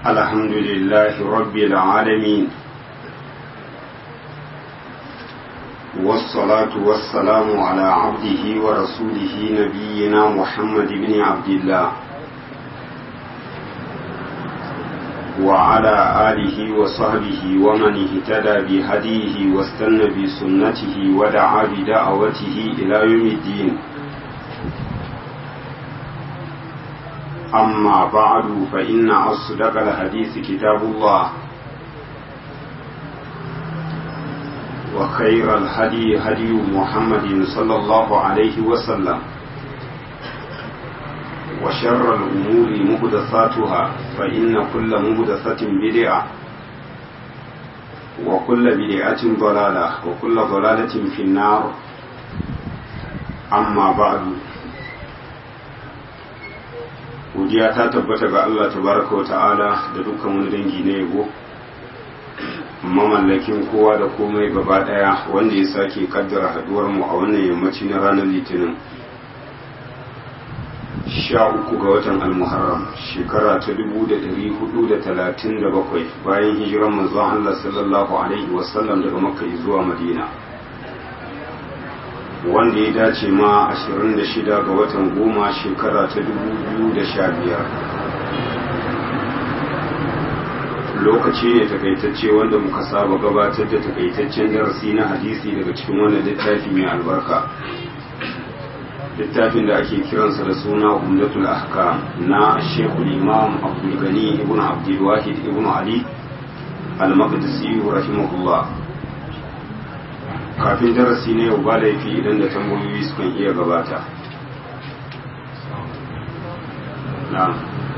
الحمد لله رب العالمين والصلاة والسلام على عبده ورسوله نبينا محمد بن عبد الله وعلى آله وصحبه ومن اهتدى بهديه واستنى بسنته ودعا بدعوته إلى يوم الدين أما بعد فإن أصدق الحديث كتاب الله وخير الهدي هدي محمد صلى الله عليه وسلم وشر الأمور مهدثاتها فإن كل مهدثة بدعة وكل بدعة ضلالة وكل ضلالة في النار أما بعد godiya ta tabbata ga Allah tabaraka wa ta'ala da dukkan wani dangi na yabo mamallakin kowa da komai gaba daya wanda ya sake kaddara haduwar mu a wannan yammaci na ranar litinin sha uku ga watan almuharram shekara ta dubu da dari hudu da talatin da bakwai bayan hijiran manzon Allah sallallahu alaihi wasallam daga makka zuwa madina wanda ya dace ma 26 ga watan goma shekara ta 2015 lokaci ne takaitacce wanda muka saba gabatar da takaitaccen darasi na hadisi daga cikin wannan littafi mai albarka littafin da ake kiransa da suna umdatul ahkam na shekul imam abdulgani ibn abdulwahid ibn ali al-maqdisi rahimahullah kafin darasi na yau ba laifi idan da tambayoyi sukan iya gabata na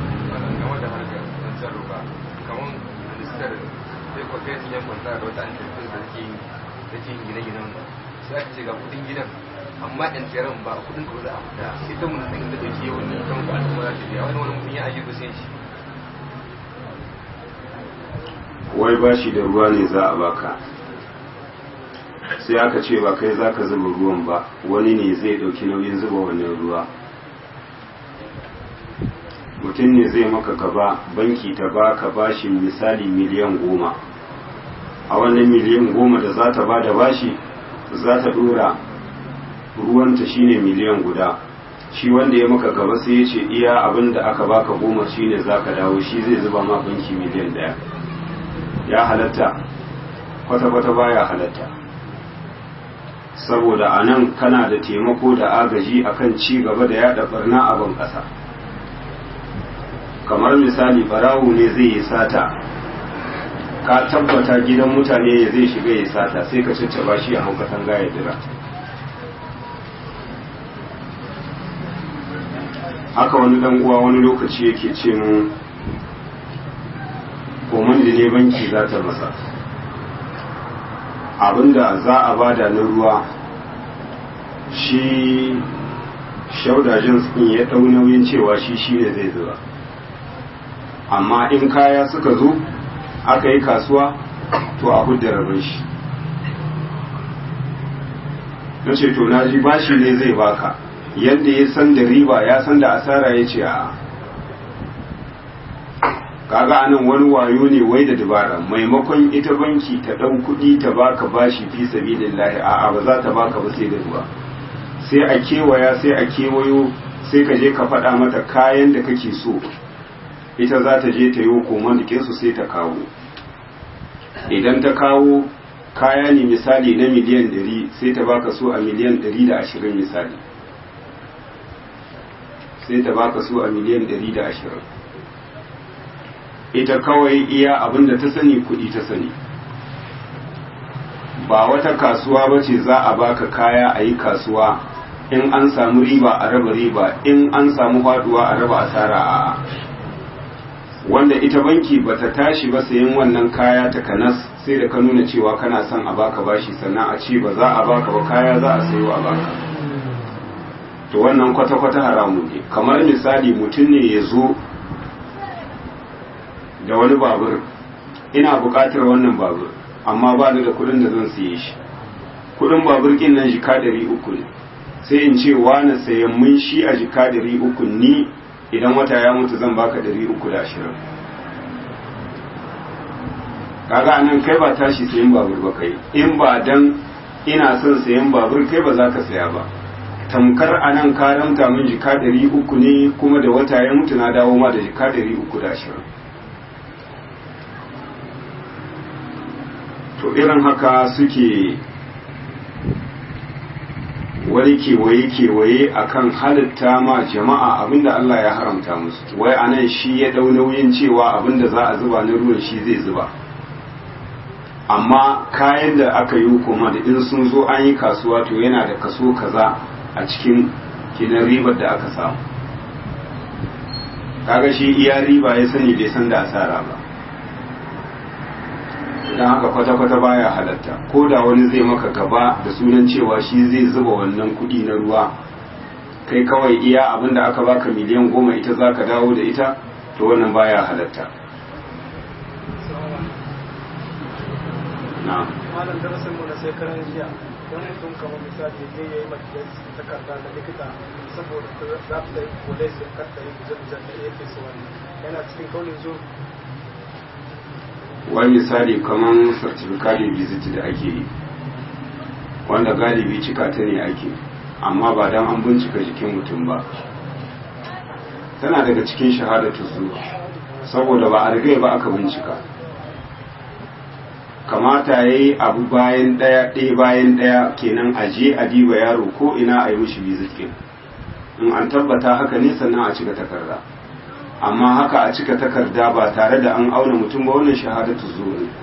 amma ɗan tseren ba kudin ko za a fita ita mun san da take wani kan ku al'umma za ta biya wani wani mutum ya ajiye sai shi wai bashi da ruwa ne za a baka sai aka ce ba kai zaka zuba ruwan ba wani ne zai dauki nauyin zuba wannan ruwa mutum ne zai maka gaba banki ta baka bashin misali miliyan goma a wannan miliyan goma da za ta ba da bashi za ta dora ruwanta shine miliyan guda shi wanda ya maka gaba sai ya ce iya abin da aka baka goma shine za ka dawo shi zai zuba ma banki miliyan daya ya halatta kwata-kwata baya halatta saboda a nan kana da taimako da agaji akan ci gaba da yada barna a ban ƙasa kamar misali barawo ne zai yi sata ka tabbata gidan mutane ya zai shiga ya sata sai ka caccaba shi a haukatan gaya jira haka wani dan uwa wani lokaci yake ce mu komandi ne banki za ta masa abinda za a bada na ruwa shi shaudajin sun ya ɗau nauyin cewa shi shi ne zai zuba amma in kaya suka zo aka yi kasuwa to a hudda rabin shi na ce to na ji bashi ne zai baka yadda ya san da riba ya san da asara ya ce a kaga anan wani wayo ne wai da dabara maimakon ita banki ta ɗau kuɗi ta baka bashi fi sabilillahi a'a ba za ta baka ba sai da ruwa sai a kewaya sai a kewayo sai ka je ka faɗa mata kayan da kake so ita za ta je ta yi koman su sai ta kawo idan ta kawo kaya ne misali na miliyan ɗari sai ta baka so a miliyan ɗari da ashirin misali sai ta baka so a miliyan ɗari da ashirin ita kawai iya abin da ta sani kuɗi ta sani ba wata kasuwa ba ce za a baka kaya a yi kasuwa in an samu riba a raba riba in an samu faduwa a raba asara a wanda ita banki ba ta tashi ba sayan wannan kaya ta kanas sai da ka nuna cewa kana son a baka bashi sannan a ce ba za a baka ba kaya za a sayo a baka to wannan kwata-kwata haramun ne kamar misali mutum ne ya zo da wani babur ina buƙatar wannan babur amma ba ni da kuɗin da zan siye shi kuɗin babur kin nan jika ɗari uku ne sai in ce wani sayan mun shi a jika ɗari uku ni idan wata ya mutu zan baka ɗari uku da ashirin kaga anan kai ba tashi sayan babur ba kai in ba dan ina son sayan babur kai ba za ka saya ba tamkar anan ka ramta min jika ɗari uku ne kuma da wata ya mutu na dawo ma da jika ɗari uku da ashirin to irin haka suke wani kewaye-kewaye akan halitta ma jama'a abinda Allah ya haramta musu wai anan shi ya dau nauyin cewa abinda za a zuba na ruwan shi zai zuba amma kayan da aka yi hukuma da in sun zo an yi kasuwa to yana da kaso kaza a cikin kinan ribar da aka samu kaga shi iya riba ya sani bai san da asara ba don haka kwata-kwata baya halatta ko da wani zai maka gaba da sunan cewa shi zai zuba wannan kudi na ruwa kai kawai iya abin da aka baka miliyan goma ita za ka dawo da ita to wannan baya halatta na malam darasin mu na sai karan jiya don mutum kamar misali zai yi makiyar takarda da likita saboda za ta yi kolai sai kar ta yi guje-gujen da yake su wani yana cikin kaunin zuwa wani misali kamar certificate visit da ake yi wanda galibi cika ta ne ake amma ba don an bincika jikin mutum ba tana daga cikin shahadatu zuwa saboda ba a rigai ba aka bincika kamata ya yi abu bayan ɗaya ɗaya bayan ɗaya kenan a je a diba yaro ko ina a yi mishi visit ɗin in an tabbata haka ne sannan a cika takarda amma haka a cika takarda ba tare da an auna mutum ba wannan shahadatu zuwa ne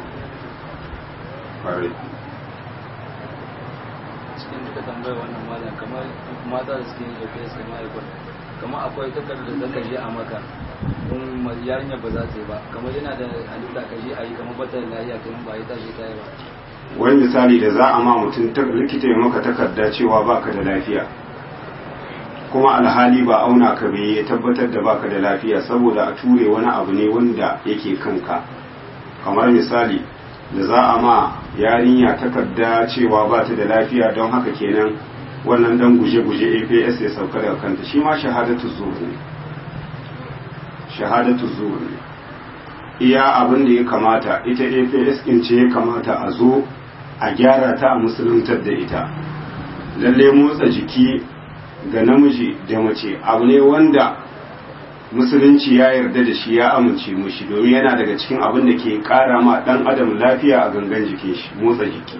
cikin duka tambayar wannan malam kamar mata da suke da kai suka ma'aikon kamar akwai takardar da zaka je a maka in yarinya ba za ta yi ba kamar yana da halitta ka je a yi kamar bata da lafiya kamar ba yi tashi ta yi ba wani misali da za a ma mutum likita ya maka takarda cewa baka da lafiya kuma alhali ba auna ka bai ya tabbatar da baka da lafiya saboda a ture wani abu ne wanda yake kanka kamar misali da za a ma yarinya takarda cewa ba ta da lafiya don haka kenan wannan dan guje-guje APS ya sauka daga kanta shi ma shahadatu zuwa ne shahadatu zuwa ne iya abin da ya kamata ita APS in ce ya kamata a zo a gyara ta a musuluntar da ita lalle motsa jiki ga namiji da mace abu ne wanda musulunci ya yarda da shi ya amince mushi domin yana daga cikin abin da ke kara ma dan adam lafiya a gangan jikin shi motsa jiki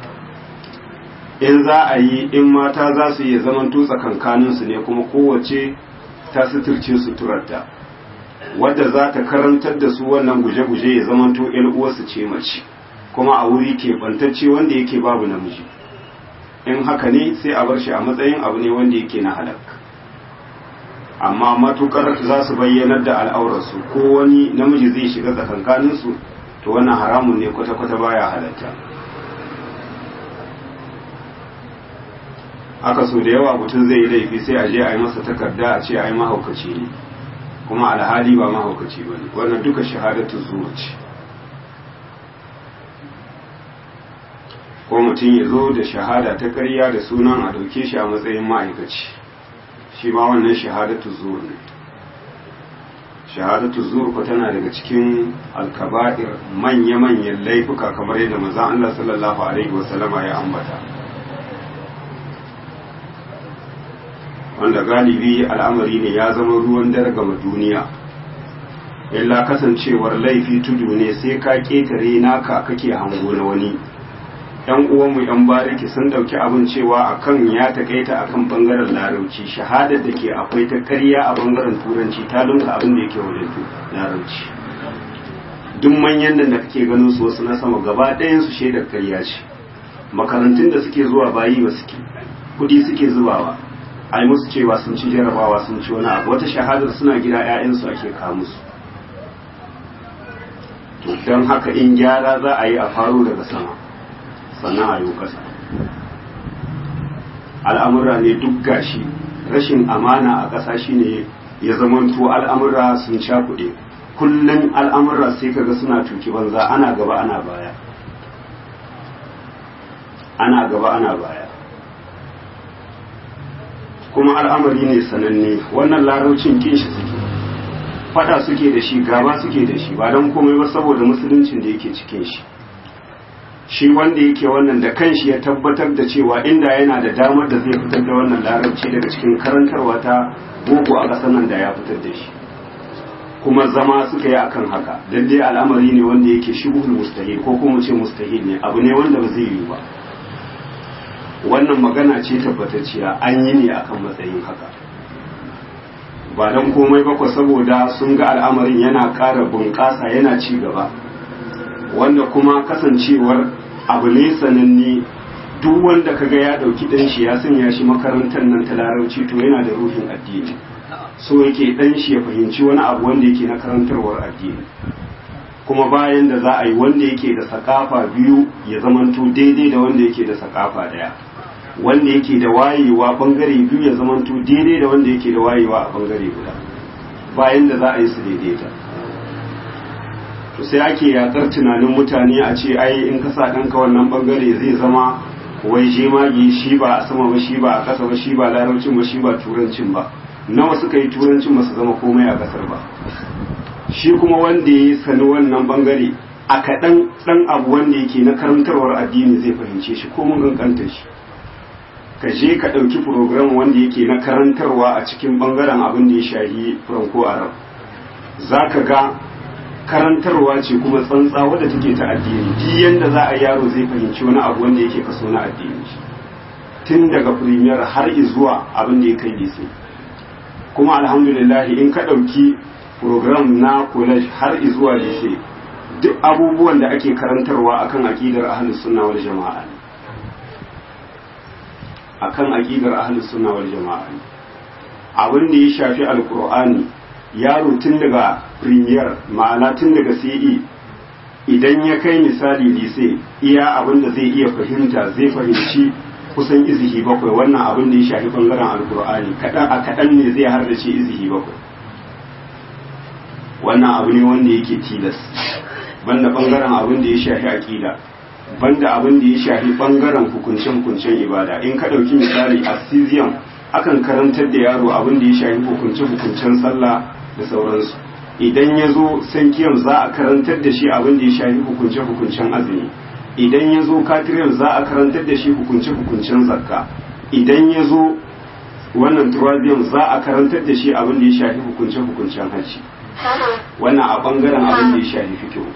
in za a yi in mata za su iya zaman tutsa kankaninsu ne kuma kowace ta suturce suturarta wadda za ta karantar da su wannan guje-guje ya zaman to uwarsu ce mace kuma a wuri keɓantacce wanda yake babu namiji in haka ne sai a bar shi a matsayin abu ne wanda yake na halak amma matukar za su bayyanar da al'aurarsu ko wani namiji zai shiga tsakankaninsu to wannan haramun ne kwata-kwata baya halatta aka so da yawa mutum zai yi laifi sai a je a yi masa takarda a ce a yi mahaukaci ne kuma alhali ba mahaukaci ba ne wannan duka shahadatu zuwa ce ko mutum ya zo da shahada ta ƙarya da sunan a ɗauke shi a matsayin ma'aikaci shi ma wannan shahadatu zuwa ne shahadatu zuwa ko tana daga cikin alkaba'ir manya-manyan laifuka kamar yadda manzon Allah sallallahu alaihi wasallama ya ambata wanda galibi al'amari ne ya zama ruwan dare gama duniya illa kasancewar laifi tudu ne sai ka ƙetare naka kake hango na wani yan uwanmu yan bariki sun dauki abin cewa akan ya takaita akan bangaren larauci shahadar da ke akwai ta karya a bangaren turanci ta lunka abin da yake wajen larauci duk manyan nan da kake ganin su wasu na sama gaba ɗayan su shaidar karya ce makarantun da suke zuwa bayi ba suke kudi suke zubawa ai musu cewa sun ci jarabawa sun ci wani abu wata shahadar suna gida 'ya'yansu ake kawo musu to don haka in gyara za a yi a faro daga sama sannan a yi ƙasa al'amura ne duk gashi rashin amana a ƙasa shine ya zamanto al'amura sun cakuɗe kullum al'amura sai kaga suna tuki banza ana gaba ana baya ana gaba ana baya kuma al'amari ne sananne wannan laraucin kin shi suke fada suke da shi gaba suke da shi ba don komai ba saboda musuluncin da yake cikin shi shi wanda yake wannan da kanshi ya tabbatar da cewa inda yana da damar da zai fitar da wannan larabci daga cikin karantarwa ta boko a ƙasar nan da ya fitar da shi kuma zama suka yi akan haka lalle al'amari ne wanda yake shibhul mustahil ko kuma ce mustahil ne abu ne wanda ba zai yi ba wannan magana ce tabbatacciya an yi ne akan matsayin haka ba don komai ba saboda sun ga al'amarin yana ƙara bunƙasa yana ci gaba wanda kuma kasancewar abu ne sananne duk wanda kaga ya ɗauki ɗan shi ya sanya shi makarantar nan ta larabci to yana da ruhin addini so yake ɗan shi ya fahimci wani abu wanda yake na karantarwar addini kuma bayan da za a yi wanda yake da sakafa biyu ya zamanto daidai da wanda yake da sakafa ɗaya wanda yake da wayewa bangare biyu ya zamanto daidai da wanda yake da wayewa a bangare guda bayan da za a yi su daidaita to sai ake yakar tunanin mutane a ce ai in ka sa ɗanka wannan bangare zai zama wai shemagi shi ba a sama ba shi ba a ƙasa ba shi ba larabcin ba shi ba turancin ba nawa suka yi turancin ba su zama komai a ƙasar ba shi kuma wanda ya sani wannan bangare a kaɗan ɗan abu wanda yake na karantarwar addini zai fahimce shi ko mun kankanta shi ka je ka ɗauki program wanda yake na karantarwa a cikin ɓangaren abin da ya shahi franco arab za ka ga karantarwa ce kuma tsantsa wadda take ta addini duk yanda za a yaro zai fahimci wani abu wanda yake kaso na addini tun daga premier har zuwa abin da ya kai lise kuma alhamdulillah in ka ɗauki program na college har zuwa lise duk abubuwan da ake karantarwa akan aƙidar ahlus sunna wal jama'a ne akan aqidar ahlus sunna wal jama'a abin da ya shafi alqur'ani yaro tun daga premier ma'ana tun daga CE idan ya kai misali lise iya abin da zai iya fahimta zai fahimci kusan izihi bakwai wannan abin da ya shafi bangaren alqur'ani kadan a kadan ne zai har da ce izihi bakwai wannan abu ne wanda yake tilas banda bangaren abin da ya shafi aqida banda abin da ya shafi bangaren hukunce-hukuncen ibada in ka ɗauki misali a cesium akan karantar da yaro abin da ya shafi hukunce-hukuncen sallah da sauransu idan ya zo sankiyam za a karantar da shi abin da ya shafi hukunce-hukuncen azumi idan ya zo katiriyam za a karantar da shi hukunce-hukuncen zakka idan ya zo wannan turaziyam za a karantar da shi abin da ya shafi hukunce-hukuncen hajji wannan a bangaren abin da ya shafi fikihu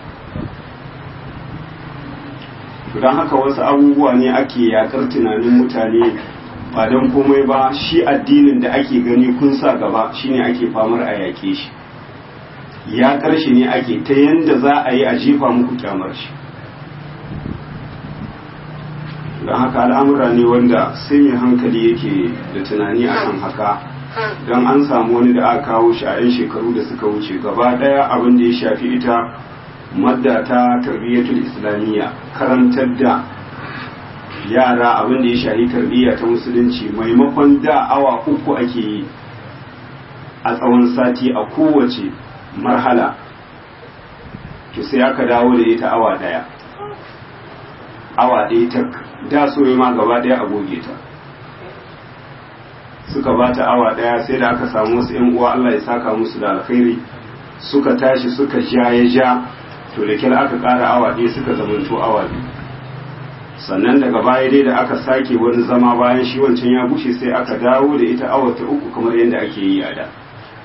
don haka wasu abubuwa ne ake yakar tunanin mutane ba don komai ba shi addinin da ake gani kun sa gaba shine ake famar a yaƙe shi ya ƙarshe ne ake ta yanda za a yi a jefa muku kyamar shi don haka al'amura ne wanda sai mai hankali yake da tunani a kan haka don an samu wani da aka kawo shi a 'yan shekaru da suka wuce gaba ɗaya abin da ya shafi ita madda ta tarbiyyatul islamiyya karantar da yara abin da ya shahi tarbiyya ta musulunci maimakon da awa uku ake yi a tsawon sati a kowace marhala to sai aka dawo da ita awa daya awa ɗaya ta da so ma gaba daya a goge ta suka ba ta awa daya sai da aka samu wasu 'yan uwa Allah ya saka musu da alkhairi suka tashi suka ja ya ja to da kyal aka ƙara awa ɗaya suka zamanto awa biyu sannan daga baya dai da aka sake wani zama bayan shi wancan ya bushe sai aka dawo da ita awa ta uku kamar yadda ake yi a da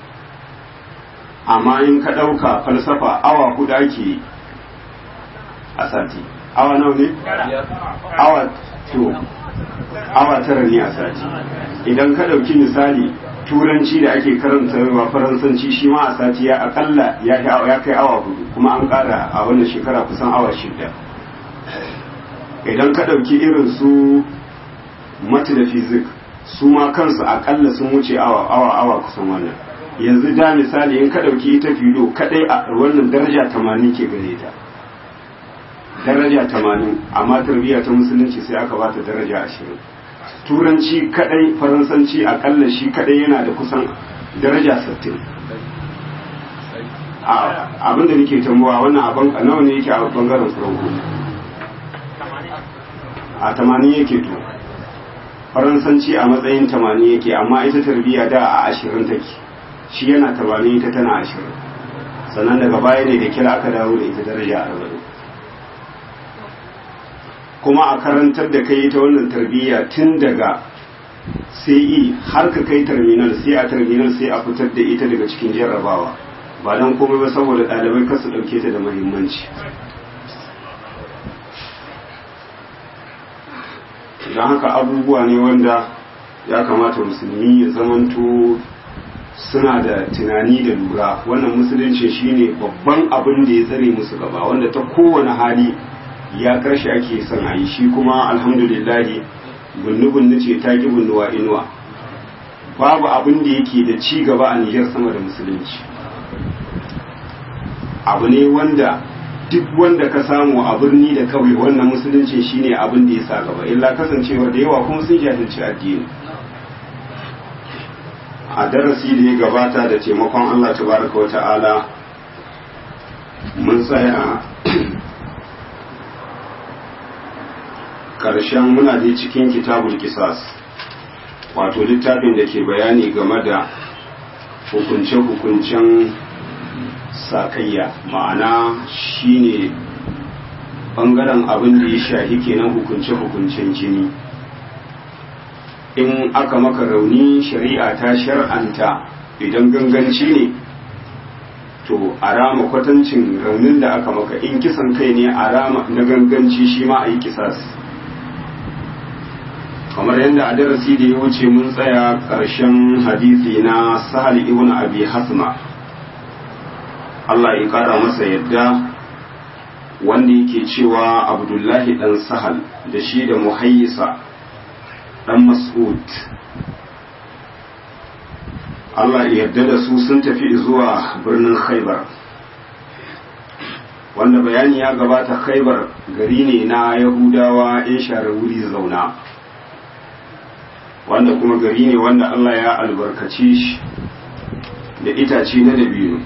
amma in ka ɗauka falsafa awa hudu ake yi a sati awa nawa ne? awa to awa tara ne a sati idan ka ɗauki misali turanci da ake karantarwa faransanci shi ma a sati ya akalla ya kai awa hudu kuma an kara a wannan shekara kusan awa shida idan ka ɗauki irin su mati da fizik su ma kansu akalla sun wuce awa awa awa kusan wannan yanzu da misali in ka ɗauki ita filo kadai a wannan daraja tamanin ke gare ta daraja tamanin amma tarbiyya ta musulunci sai aka bata daraja ashirin turanci kadai faransanci akalla shi kadai yana da kusan daraja 60 abin da nake tambawa wannan abin nawa ne yake a bangaren faranko a 80 yake to faransanci a matsayin 80 yake amma ita tarbiyya da a 20 take shi yana tamanin ita tana ashirin sannan daga baya ne da kira aka dawo da ita daraja arba'in kuma a karantar da kai ta wannan tarbiyya tun daga sai har ka kai terminal sai a terminal sai a fitar da ita daga cikin jarrabawa ba don komai ba saboda ɗalibai kar su ɗauke ta da muhimmanci don haka abubuwa ne wanda ya kamata musulmi ya zamanto suna da tunani da lura wannan musulunci shine babban abin da ya tsare musu gaba wanda ta kowane hali ya karshe ake son a yi shi kuma alhamdulillahi bunnu-bunnu ce ta ki bunnuwa inuwa babu abin da yake da ci gaba a Nijar sama da musulunci abu ne wanda duk wanda ka samu a birni da kawai wannan musulunci shine abin da ya sa gaba illa kasancewa da yawa kuma sun jahilci addini a darasi da ya gabata da taimakon Allah tabaraka wa ta'ala mun tsaya ƙarshen muna dai cikin kitabul kisas wato littafin da ke bayani game da hukunce-hukuncen sakayya ma'ana shine bangaren abin da ya shahi kenan hukunce-hukuncen jini in aka maka rauni shari'a ta shar'anta idan ganganci ne to a rama kwatancin raunin da aka maka in kisan kai ne a rama na ganganci shi ma a yi kisas kamar yadda a darasi da ya wuce mun tsaya ƙarshen hadisi na sahal ibn abi hasma Allah ya kara masa yadda wanda yake cewa abdullahi dan sahal da shi da muhayyisa dan mas'ud Allah ya yarda da su sun tafi zuwa birnin khaibar wanda bayani ya gabata khaibar gari ne na yahudawa in share wuri zauna wanda kuma gari ne wanda Allah ya albarkaci shi da itace na dabino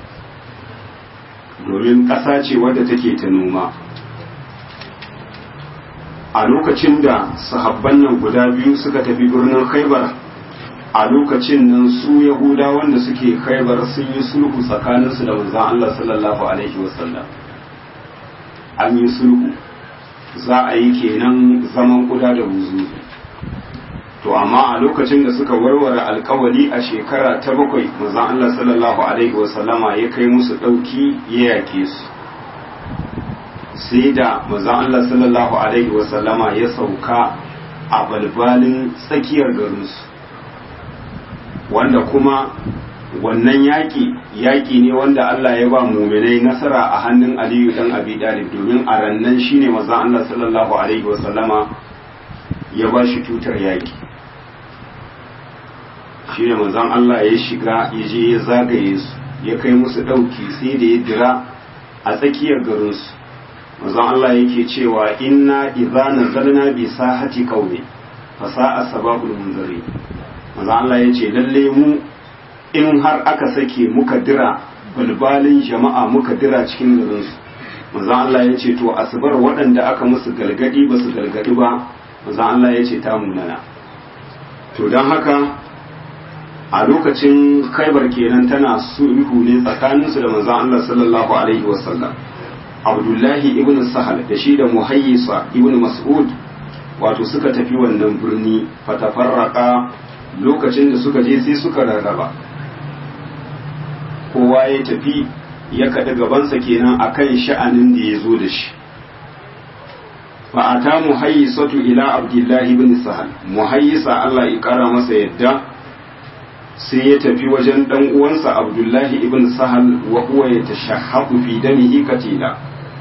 domin ƙasa ce wadda take ta noma a lokacin da sahabban nan guda biyu suka tafi birnin khaibar a lokacin nan su yahuda wanda suke khaibar sun yi sulhu tsakaninsu da manzon Allah sallallahu alaihi wasallam an yi sulhu za a yi kenan zaman kuda da wuzu to amma a lokacin da suka warware alkawali a shekara ta bakwai manzon Allah sallallahu alaihi wasallama ya kai musu ɗauki ya yake su sai da manzon Allah sallallahu alaihi wasallama ya sauka a balbalin tsakiyar garinsu wanda kuma wannan yaƙi yaƙi ne wanda Allah ya ba muminai nasara a hannun Aliyu dan Abi Talib domin a rannan shine manzon Allah sallallahu alaihi wasallama ya ba shi tutar yaƙi shine manzon Allah ya shiga ya je ya zagaye su ya kai musu ɗauki sai da ya dira a tsakiyar garinsu manzon Allah yake cewa inna idza nazalna bi sahati qaumi fa sa'a sababul munzari manzon Allah yace lalle mu in har aka sake muka dira balbalin jama'a muka dira cikin garin su manzon Allah yace to asbar waɗanda aka musu galgadi ba su galgadi ba manzon Allah yace ta munana to dan haka a lokacin khaibar kenan tana sulhu ne tsakaninsu da manzon Allah sallallahu alaihi wasallam abdullahi ibn sahal da shi da muhayyisa ibn mas'ud wato suka tafi wannan birni fatafarraka lokacin da suka je sai suka rarraba kowa ya tafi ya kaɗi gabansa kenan akan sha'anin da ya zo da shi fa'ata muhayyisatu ila abdullahi ibn sahal muhayyisa Allah ya kara masa yadda sai ya tafi wajen dan uwansa abdullahi ibn sahal wa huwa yatashahhaqu fi damihi katila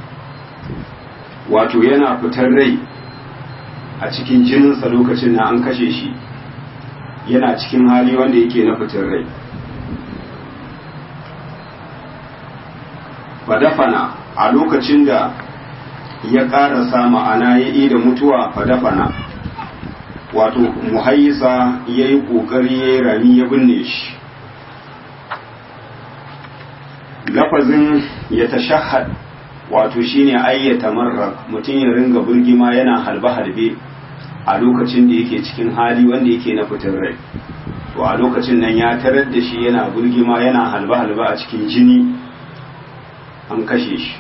wato yana fitar rai a cikin jininsa lokacin na an kashe shi yana cikin hali wanda yake na fitar rai fadafana a lokacin da ya ƙarasa ma'ana ya yi da mutuwa fadafana wato muhayyisa ya yi ƙoƙari ya yi rami ya binne shi lafazin ya tashahad wato shine ayyata marra mutum ya ringa burgima yana halbe-halbe a lokacin da yake cikin hali wanda yake na fitar rai to a lokacin nan ya tarar da shi yana burgima yana halba-halba a cikin jini an kashe shi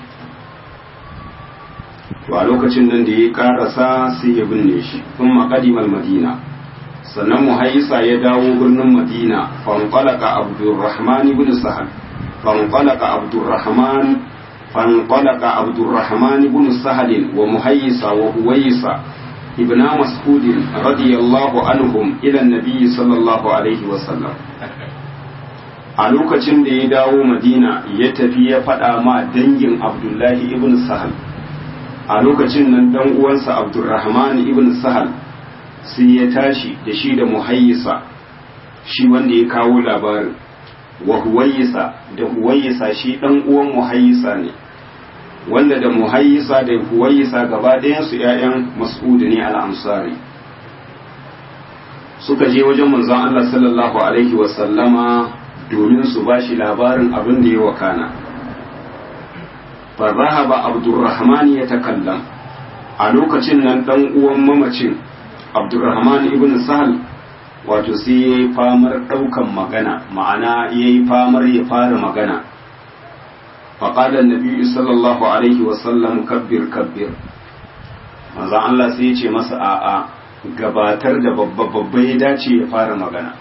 to a lokacin nan da ya karasa sai ya binne shi sun maƙadimar madina sannan muhaisa ya dawo birnin madina fanfalaka abdurrahman ibn sahal fanfalaka abdurrahman fanfalaka abdurrahman ibn sahal wa muhaisa wa huwaisa ابن مسعود رضي الله عنهم إلى النبي صلى الله عليه وسلم a lokacin da ya dawo madina ya tafi ya faɗa ma dangin abdullahi ibn sahal a lokacin nan dan uwansa abdurrahman ibn sahal sai ya tashi da shi da muhayyisa shi wanda ya kawo labarin wa huwayyisa da huwayyisa shi dan uwan muhayyisa ne wanda da muhayyisa da huwayyisa gaba ɗayansu ‘ya'yan mas'udu ne al'amsari suka je wajen manzon Allah sallallahu Alaihi wasallama domin su ba shi labarin abin da ya wakana farrahaba abdurrahman ya takallam a lokacin nan ɗan uwan mamacin abdurrahman ibn sahal wato sai ya yi famar ɗaukan magana ma'ana ya yi famar ya fara magana فقال النبي صلى الله عليه وسلم كبر كبر manzo Allah sai ya ce masa a'a gabatar da babba babba ya dace ya fara magana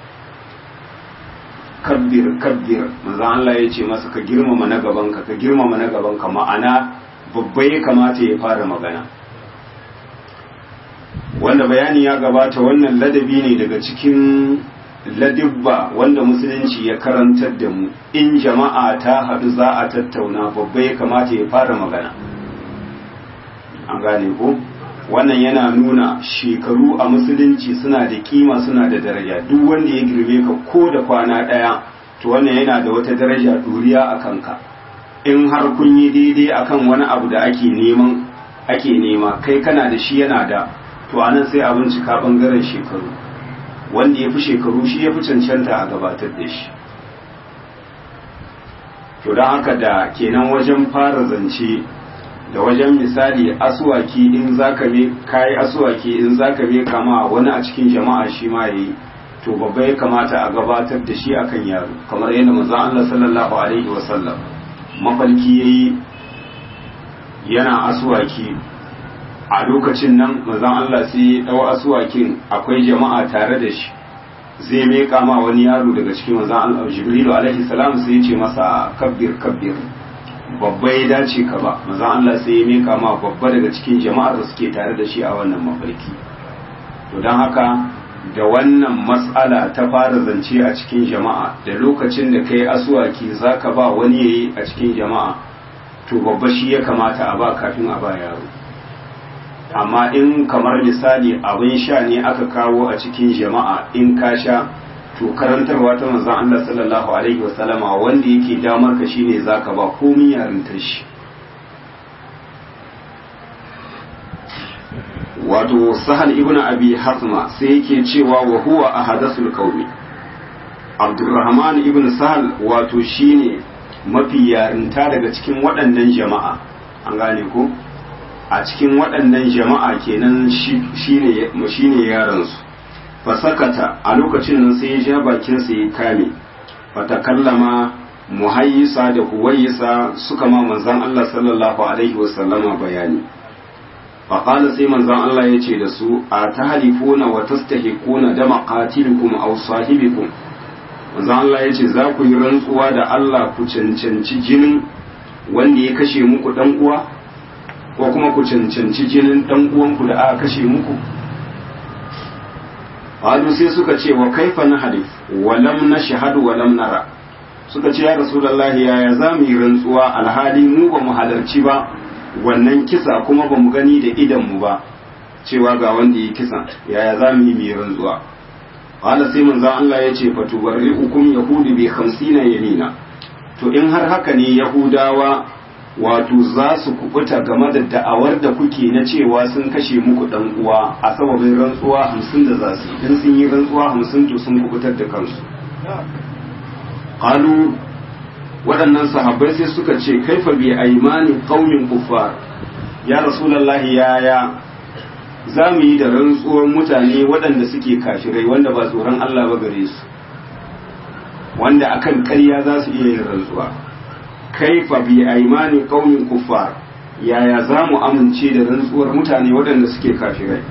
kabbir kabbir manzo Allah ya ce masa ka girmama na gabanka ka girmama na gabanka ma'ana babba ya kamata ya fara magana wanda bayani ya gabata wannan ladabi ne daga cikin ladibba wanda musulunci ya karantar da mu in jama'a ta haɗu za a tattauna babba ya kamata ya fara magana an gane ko wannan yana nuna shekaru a musulunci suna da kima suna da daraja duk wanda ya girme ka ko da kwana ɗaya to wannan yana da wata daraja duriya a kanka in har kun yi daidai akan wani abu da ake neman ake nema kai kana da shi yana da to anan sai a bincika bangaren shekaru wanda ya fi shekaru shi ya fi cancanta a gabatar da shi to don haka da kenan wajen fara zance da wajen misali asuwaki in zaka me kayi asuwaki in zaka me kama wani a cikin jama'a shi ma yayi to babba ya kamata a gabatar da shi akan yaro kamar yadda manzo Allah sallallahu alaihi wasallam mafalki yayi yana asuwaki a lokacin nan manzon Allah sai ya dau asuwakin akwai jama'a tare da shi zai meka ma wani yaro daga cikin manzon Allah Jibrilu alaihi salam sai ya ce masa kabbir kabbir babba ya dace ka ba manzon Allah sai ya meka ma babba daga cikin jama'ar da suke tare da shi a wannan mafarki to don haka da wannan matsala ta fara zance a cikin jama'a da lokacin da kai asuwaki zaka ba wani yayi a cikin jama'a to babba shi ya kamata a ba kafin a ba yaro amma in kamar misali abin sha ne aka kawo a cikin jama'a in ka sha to karantarwa ta manzon Allah sallallahu alaihi wasallama wanda yake damar ka shine zaka ba komai yarintar shi wato sahal ibn abi hasma sai yake cewa wa huwa ahadathul qaumi abdurrahman ibn sahal wato shine mafi yarinta daga cikin waɗannan jama'a an gane ko a cikin waɗannan jama'a kenan shi ne yaransu fasakata a lokacin nan sai ya ja bakinsa ya kame fatakallama muhayyisa da huwayisa suka ma manzan Allah sallallahu alaihi wasallama bayani faƙala sai manzan Allah ya ce da su a ta halifuna wa tastahiquna da maqatilikum aw sahibikum manzan Allah ya ce za ku yi rantsuwa da Allah ku cancanci jinin wanda ya kashe muku dan uwa ko kuma ku cancanci jinin dan uwanku da aka kashe muku Qalu sai suka ce wa kaifa na halif wa lam nashhadu wa lam nara suka ce ya rasulullahi yaya za mu yi rantsuwa alhali mu ba mu halarci ba wannan kisa kuma ba mu gani da idan mu ba cewa ga wanda yi kisa yaya za mu yi mai rantsuwa qala sai manzon Allah ya ce fatubarri'ukum yahudi bi 50 yamina to in har haka ne yahudawa wato za su kubuta game da da'awar da kuke na cewa sun kashe muku dan uwa a sababin rantsuwa hamsin da za su in sun yi rantsuwa hamsin to sun kubutar da kansu qalu waɗannan sahabbai sai suka ce kaifa bi aymani qaumin kuffar ya rasulullahi yaya za mu yi da rantsuwar mutane waɗanda suke kafirai wanda ba tsoron Allah ba gare su wanda akan ƙarya za su iya yin rantsuwa kaifa bi aimani qaumin kuffar yaya za mu amince da rantsuwar mutane waɗanda suke kafirai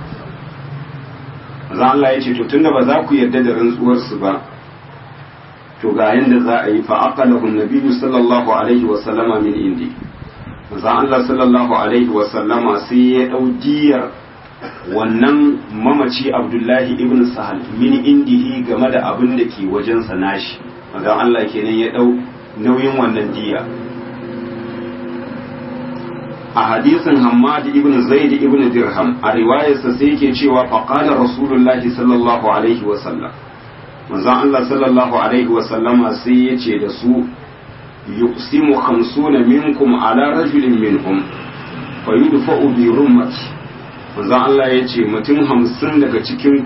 za Allah ya ce to tunda ba za ku yarda da rantsuwarsu ba to ga yanda za a yi fa aqalahu nabiyyu sallallahu alaihi wa sallama min indi za Allah sallallahu alaihi wa sallama sai ya dau diyar wannan mamaci Abdullahi ibn Sahal min indihi game da abin da ke wajensa nashi manzon Allah kenan ya dau nauyin wannan diya a hadisin Hammad ibn Zaid ibn Dirham a riwayarsa sai yake cewa faqala Rasulullahi sallallahu alaihi wa sallam manzon Allah sallallahu alaihi wa sallama sai ya ce da su yuqsimu khamsuna minkum ala rajulin minhum fa yudfa'u bi rummati manzon Allah ya ce mutum hamsin daga cikin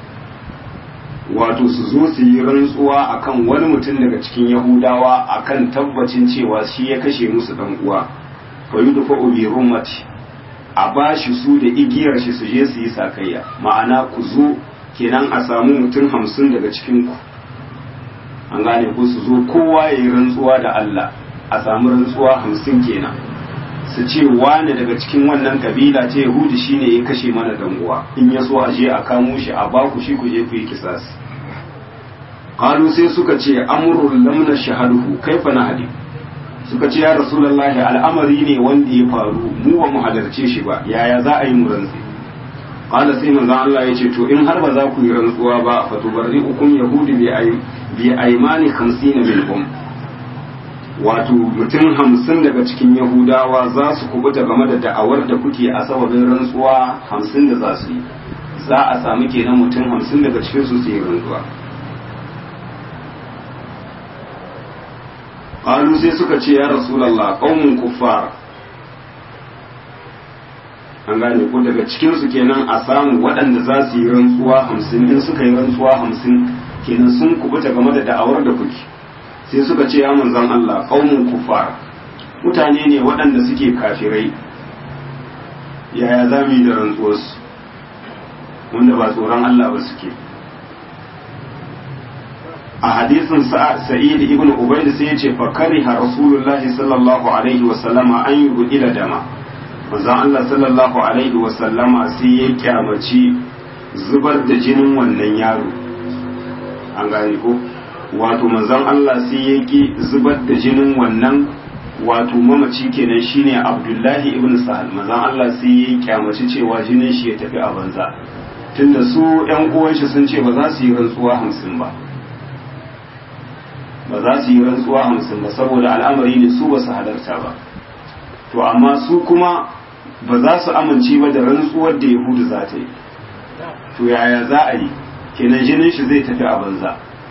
wato su zo su yi rantsuwa akan wani mutum daga cikin Yahudawa akan tabbacin cewa shi ya kashe musu dan uwa fa yudfa'u bi rummati a bashi su da igiyar shi su je su yi sakayya ma'ana ku zo kenan a samu mutum hamsin daga cikinku an gane ku su zo kowa ya yi rantsuwa da Allah a samu rantsuwa hamsin kenan su ce wane daga cikin wannan kabila ce yahudu shine ya kashe mana dan uwa in ya so a je a kamo shi a baku shi ku je ku yi kisas qalu sai suka ce amrul lamna shahaduhu kaifa nahdi suka ce ya rasulullahi al'amari ne wanda ya faru mu ba mu halarce shi ba yaya za a yi mu rantsi qala sai manzo Allah ya ce to in har ba za ku yi rantsuwa ba fa tubarri'ukum yahudi bi ay bi aymani 50 minhum wato mutum hamsin daga cikin yahudawa za su kubuta game da da'awar da kuke a sababin rantsuwa hamsin da za su yi za a sami kenan mutum hamsin daga cikin su su yi rantsuwa qalu sai suka ce ya rasulullah qaumun kuffar an gane ko daga cikinsu kenan a samu waɗanda za su yi rantsuwa hamsin in suka yi rantsuwa hamsin kenan sun kubuta game da da'awar da kuke sai suka ce ya manzan Allah qaumun kuffar mutane ne waɗanda suke kafirai yaya za mu yi da rantsuwarsu wanda ba tsoron Allah ba suke a hadisin sa'id ibn ubayd sai ya ce fa kariha rasulullahi sallallahu alaihi wa sallama an yubdila dama manzon Allah sallallahu alaihi wa sallama sai ya kyamaci zubar da jinin wannan yaro an gane ko wato manzon Allah sai ya ki zubar da jinin wannan wato mamaci kenan shine Abdullahi ibn Sahal manzon Allah sai ya kyamaci cewa jinin shi ya tafi a banza tunda su ƴan uwan shi sun ce ba za su yi rantsuwa hamsin ba ba za su yi rantsuwa hamsin ba saboda al'amari ne su ba su halarta ba to amma su kuma ba za su amince ba da rantsuwar da yahudu za ta yi to yaya za a yi kenan jinin shi zai tafi a banza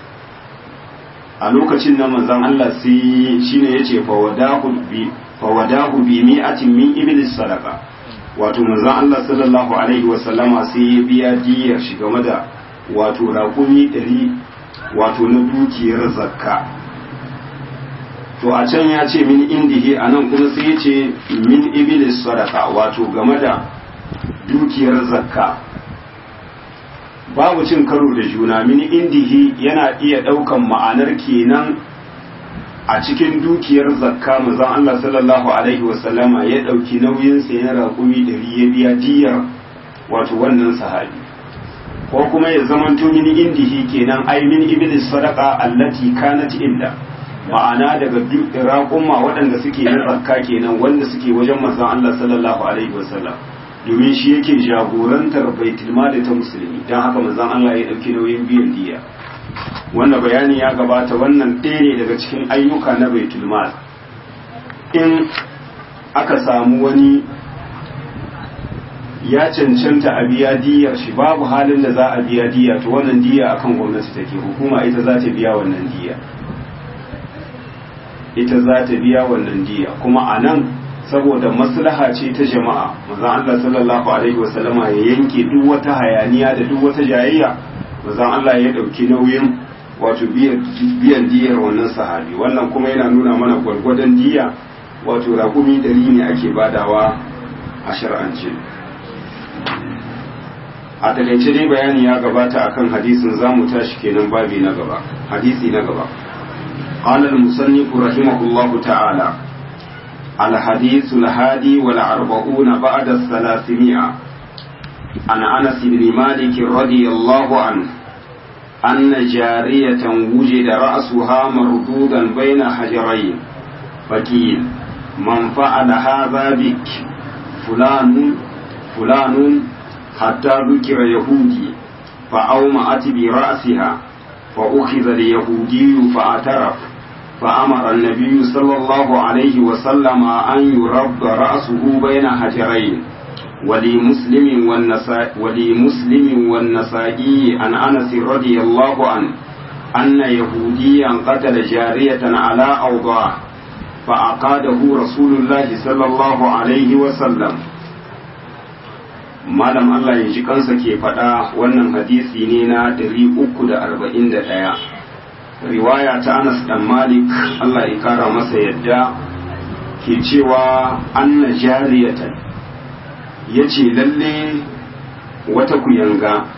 a lokacin nan manzon Allah sai shine yace fawadahu bi fawadahu bi mi'atin min iblis sadaqa wato manzon Allah sallallahu alaihi wa sallama sai ya biya diyar shi game da wato raƙumi ɗari wato na dukiyar zakka to a can ya ce min indihi a nan kuma sai ya ce min iblis sadaka wato game da dukiyar zakka babu cin karo da juna min indihi yana iya ɗaukan ma'anar kenan a cikin dukiyar zakka manzon Allah sallallahu alaihi wasallama ya ɗauki nauyin sa na raƙumi ɗari ya biya diyar wato wannan sahabi ko kuma ya zamanto min indihi kenan ai min iblis sadaka allati kanat inda ma'ana daga raƙumma waɗanda suke yin zakka kenan wanda suke wajen manzon Allah sallallahu alaihi wasallam domin shi yake jagorantar baitul mali ta musulmi don haka manzon Allah ya ɗauki nauyin biyan diya wanda bayani ya gabata wannan ɗaya ne daga cikin ayyuka na baitul mal in aka samu wani ya cancanta a biya diyar shi babu halin da za a biya diya to wannan diya akan gwamnati take hukuma ita za ta biya wannan diya ita za ta biya wannan diya kuma a nan saboda maslaha ce ta jama'a manzon Allah sallallahu alaihi wasallama ya yanke duk wata hayaniya da duk wata jayayya manzon Allah ya dauki nauyin wato biyan diyar wannan sahabi wannan kuma yana nuna mana gwargwadon diya wato raƙumi dari ne ake badawa a shar'ance a takaice dai bayani ya gabata akan hadisin zamu tashi kenan babi na gaba hadisi na gaba قال المصنف رحمه الله تعالى الحديث الهادي والأربعون بعد الثلاثمائة عن أنس بن مالك رضي الله عنه أن جارية وجد رأسها مردودا بين حجرين فقيل من فعل هذا بك فلان فلان حتى ذكر يهودي فأومأت برأسها فأخذ اليهودي فاعترف فأمر النبي صلى الله عليه وسلم أن يرد رأسه بين حجرين ولمسلم والنسائي ولمسلم والنسائي عن أنس رضي الله عنه أن يهوديا قتل جارية على أوضاع فأقاده رسول الله صلى الله عليه وسلم malam Allah ya ji kansa ke faɗa wannan hadisi ne na 341 riwaya ta Anas dan Malik Allah ya kara masa yadda ke cewa anna jariyatan yace lalle wata kuyanga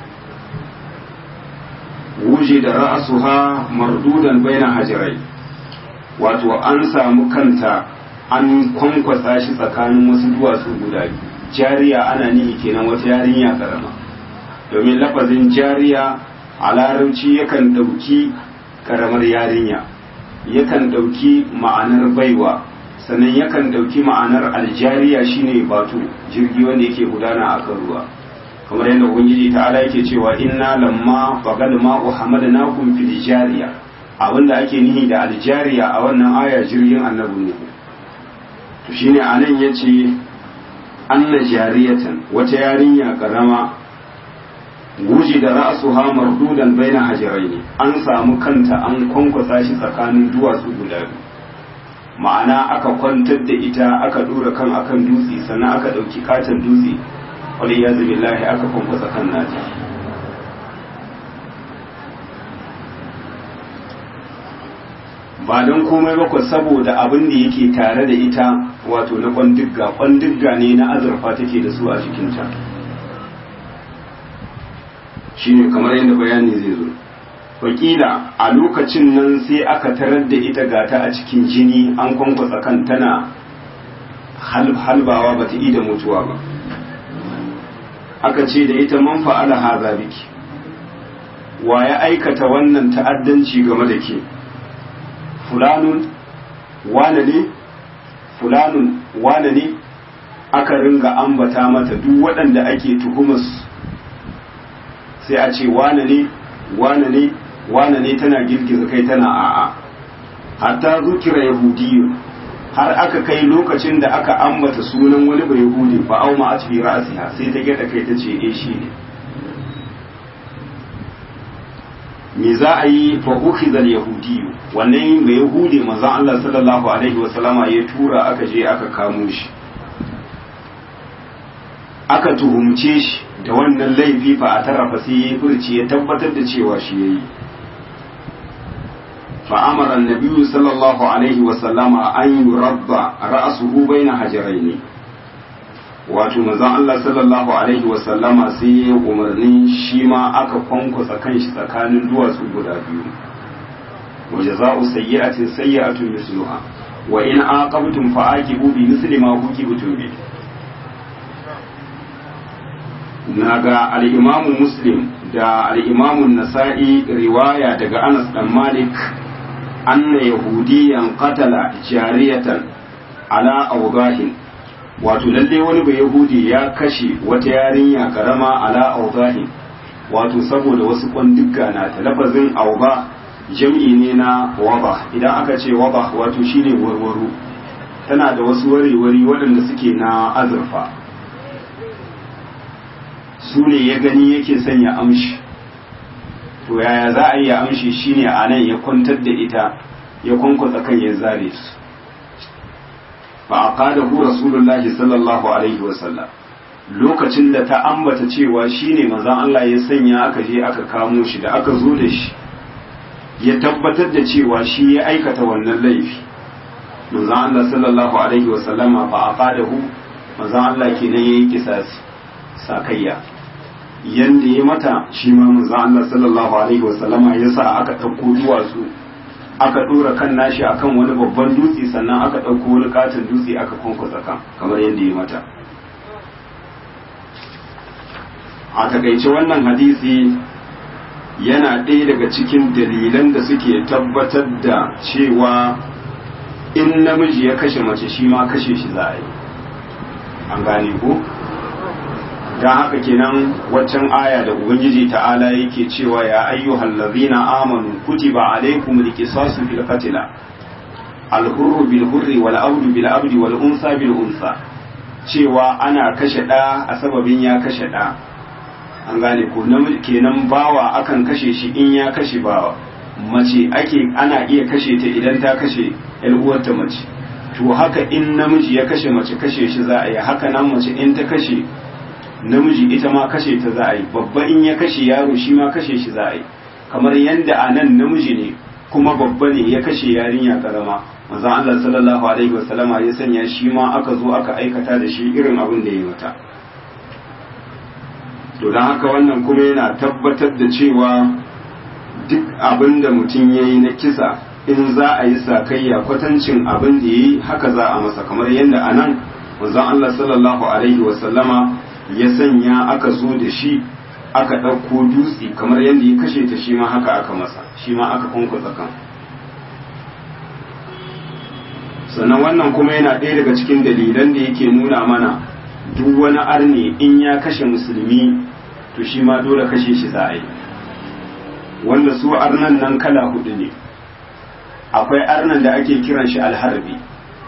wuje da ra'asuha mardudan baina hajirai wato an samu kanta an kwankwasa shi tsakanin wasu duwatsu guda biyu jariya ana nihi kenan wata yarinya karama domin lafazin jariya a larabci yakan ɗauki karamar yarinya yakan ɗauki ma'anar baiwa sannan yakan ɗauki ma'anar aljariya shine batu jirgi wanda yake gudana a kan ruwa kamar yadda ubangiji ta'ala yake cewa inna lamma fagal ma'u hamadnakum fil jariya abinda ake nihi da aljariya a wannan aya jirgin annabi ne to shine anan yace anna jariyatan wata yarinya karama guji da ra'suha mardudan baina hajaraini an samu kanta an kwankwasa shi tsakanin duwatsu guda biyu ma'ana aka kwantar da ita aka dora kan akan dutse sannan aka dauki katon dutse wani ya billahi aka kwankwasa kan nata ba don komai ba saboda abin da yake tare da ita wato na kwandigga kwandigga ne na azurfa take da su a jikinta shine kamar yadda bayani zai zo wakila a lokacin nan sai aka tarar da ita gata a cikin jini an kwankwasa kan tana halbawa ba ta da mutuwa ba aka ce da ita man fa'ala haza biki wa ya aikata wannan ta'addanci game da ke fulanun wane ne fulanun wane ne aka ringa ambata mata duk waɗanda ake tuhumus sai a ce wane ne wane ne wane ne tana girgiza kai tana a'a hatta zukira yahudiyu har aka kai lokacin da aka ambata sunan wani bai yahudi ba auma a cikin ra'asiha sai ta gyada kai ta ce eh shi ne me za a yi fa ukhiza al-yahudiyu wannan mai yahudi manzon Allah sallallahu alaihi wa sallama ya tura aka je aka kamo shi aka tuhumce shi da wannan laifi fa a tarafa sai ya furci ya tabbatar da cewa shi yayi fa amara annabi sallallahu alaihi wa sallama an yurabba ra'suhu baina hajaraini wato manzon Allah sallallahu alaihi wa sallama sai ya umarni shi ma aka kwankwasa kanshi tsakanin duwatsu guda biyu wa jaza'u sayyi'atin sayyi'atun misluha wa in aqabtum fa'aqibu bi misli ma uqibtum bi naga al-imamu muslim da al-imamu nasa'i riwaya daga Anas dan Malik anna yahudiyan qatala jariyatan ala awdahin wato lalle wani bai yahudi ya kashe wata yarinya karama ala auzahi wato saboda wasu kwandugga na ta lafazin auba jam'i ne na waba idan aka ce waba wato shine warwaro tana da wasu warewari waɗanda suke na azurfa su ne ya gani yake sanya amshi to yaya za a yi ya amshi shine a nan ya kwantar da ita ya kwankwasa kan ya zare su fa aqadahu rasulullahi sallallahu alaihi wasallam lokacin da ta ambata cewa shine manzon Allah ya sanya aka je aka kamo shi da aka zo da shi ya tabbatar da cewa shi ya aikata wannan laifi manzon Allah sallallahu alaihi wasallama fa aqadahu manzon Allah kenan yayi kisasi sakayya yanda ya mata shi ma manzon Allah sallallahu alaihi wasallama ya sa aka ɗauko duwatsu aka ɗora kan nashi akan wani babban dutse sannan aka ɗauko wani katon dutse aka kwankwasa kan kamar yadda ya mata a takaice wannan hadisi yana ɗaya daga cikin dalilan da suke tabbatar da cewa in namiji ya kashe mace shi ma kashe shi za a yi an gane ko don haka kenan waccan aya da ubangiji ta'ala yake cewa ya ayyuhal ladzina amanu kutiba alaykum alqisasu fil qatl al-hurru bil hurri wal abdu bil abdi wal unsa bil unsa cewa ana kashe da a sababin ya kashe da an gane ko kenan bawa akan kashe shi in ya kashe bawa mace ake ana iya kashe ta idan ta kashe yar uwarta mace to haka in namiji ya kashe mace kashe shi za a yi haka nan mace in ta kashe namiji ita ma kashe ta za a yi babba in ya kashe yaro shi ma kashe shi za a yi kamar yadda a nan namiji ne kuma babba ne ya kashe yarinya karama manzon Allah sallallahu alaihi wasallama ya sanya shi ma aka zo aka aikata da shi irin abin da ya mata to don haka wannan kuma yana tabbatar da cewa duk abin da mutum ya yi na kisa in za a yi sakayya kwatancin abin da ya yi haka za a masa kamar yadda a nan manzon Allah sallallahu alaihi wasallama ya sanya aka zo da shi aka ɗauko dutse kamar yadda ya kashe ta shi ma haka aka masa shi ma aka kunkusa kan sannan wannan kuma yana ɗaya daga cikin dalilan da yake nuna mana duk wani arne in ya kashe musulmi to shi ma dole kashe shi za a yi wanda su arnan nan kala hudu ne akwai arnan da ake kiran shi alharbi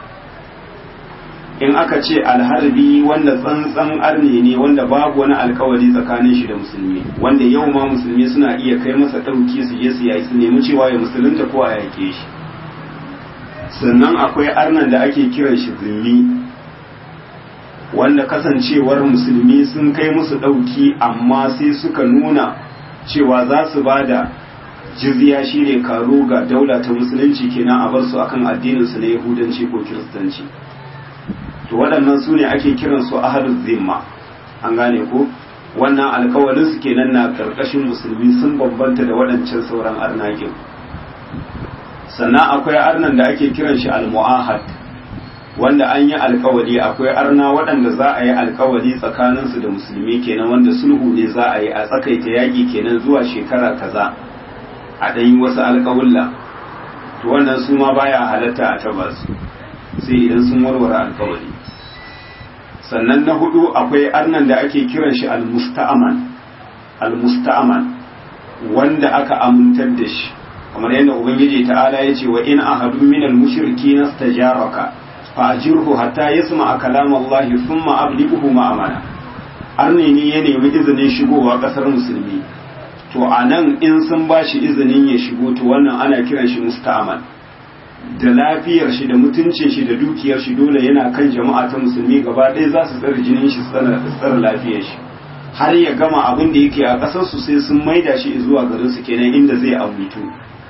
in aka ce alharbi wanda tsantsan arne ne wanda babu wani alkawari tsakanin shi da musulmi wanda yau ma musulmi suna iya kai masa ɗauki su je su yayi su nemi cewa ya musulunta ko a yake shi sannan akwai arnan da ake kiran shi zimmi wanda kasancewar musulmi sun kai musu ɗauki amma sai suka nuna cewa za su ba da jizya shine karo ga daula ta musulunci kenan a bar su akan addininsu na yahudanci ko kiristanci to waɗannan su ne ake kiran su ahalul zimma an gane ko wannan alkawalin su kenan na ƙarƙashin musulmi sun bambanta da waɗancan sauran arnaƙin sannan akwai arnan da ake kiran shi al-mu'ahad wanda an yi alkawali akwai arna waɗanda za a yi alkawali tsakaninsu da musulmi kenan wanda sulhu ne za a yi a tsakaita yaƙi kenan zuwa shekara kaza a ɗanyi wasu alkawulla to wannan su ma baya halatta a taba su sai idan sun warware alkawali sannan na hudu akwai arnan da ake kiran shi al-musta'aman al-musta'aman wanda aka amintar da shi kamar yadda ubangiji ta'ala ya ce wa in ahadu minal mushriki nastajaraka fa'ajirhu hatta yasma kalam Allah thumma ablighuhu ma'amana arne ne ya nemi izinin shigowa kasar musulmi to anan in sun bashi izinin ya shigo to wannan ana kiran shi musta'aman da lafiyar shi da mutuncin shi da dukiyar shi dole yana kan jama'a ta musulmi gaba ɗaya za su tsare jinin shi tsara lafiyar shi har ya gama abin da yake a ƙasar su sai sun maida shi zuwa garin su kenan inda zai abutu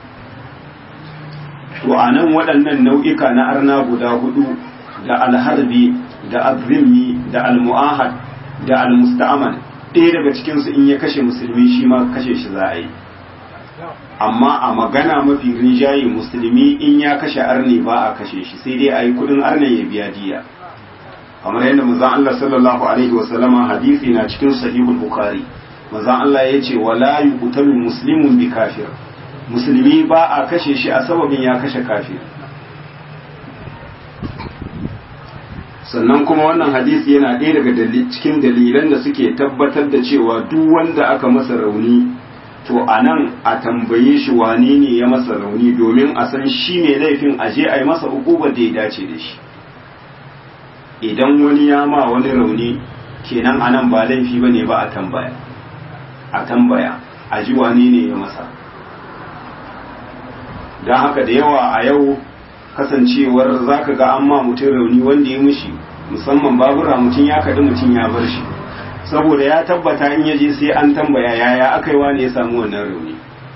to a nan waɗannan nau'ika na arna guda hudu da alharbi da azimmi da almu'ahad da almusta'aman ɗaya daga cikinsu in ya kashe musulmi shi ma kashe shi za a yi amma a magana mafi rinjaye musulmi in ya kashe arne ba a kashe shi sai dai a yi kudin arne ya biya diya kamar yadda manzon Allah sallallahu alaihi wa sallama hadisi na cikin sahihul bukhari manzon Allah ya ce wala yuqtalu muslimun bi kafir musulmi ba a kashe shi a sababin ya kashe kafir sannan kuma wannan hadisi yana ɗaya daga cikin dalilan da suke tabbatar da cewa duk wanda aka masa rauni to a nan a tambaye shi wane ne ya masa rauni domin a san shi mai laifin aje a yi masa hukubar da ya dace da shi idan wani ya ma wani rauni kenan a nan ba laifi ba ne ba a tambaya a tambaya a ji wane ne ya masa don haka da yawa a yau kasancewar za ka ga an ma mutum rauni wanda ya mushi musamman babura mutum ya kaɗi mutum ya bar shi saboda ya tabbata in yaje sai an tambaya yaya aka yi wani ya samu wannan rauni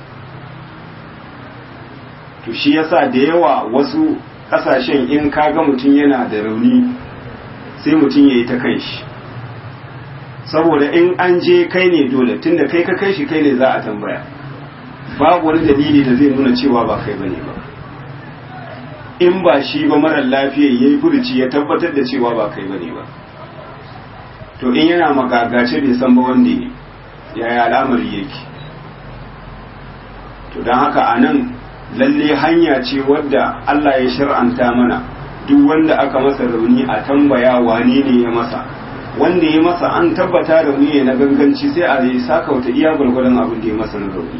to shi yasa da yawa wasu kasashen in kaga mutum yana da rauni sai mutum ya yi ta kai shi saboda in an je kai ne dole tunda kai ka kai shi kai ne za a tambaya babu wani dalili da zai nuna cewa ba kai bane ba in ba shi ba marar lafiya ya yi furuci ya tabbatar da cewa ba kai bane ba to in yana magagace bai san ba wanda ne yaya al'amari yake to don haka a nan lalle hanya ce wadda Allah ya shar'anta mana duk wanda aka masa rauni a tambaya wane ne ya masa wanda ya masa an tabbata rauni ne na ganganci sai a yi sakauta iya gwargwadon abin da ya masa na rauni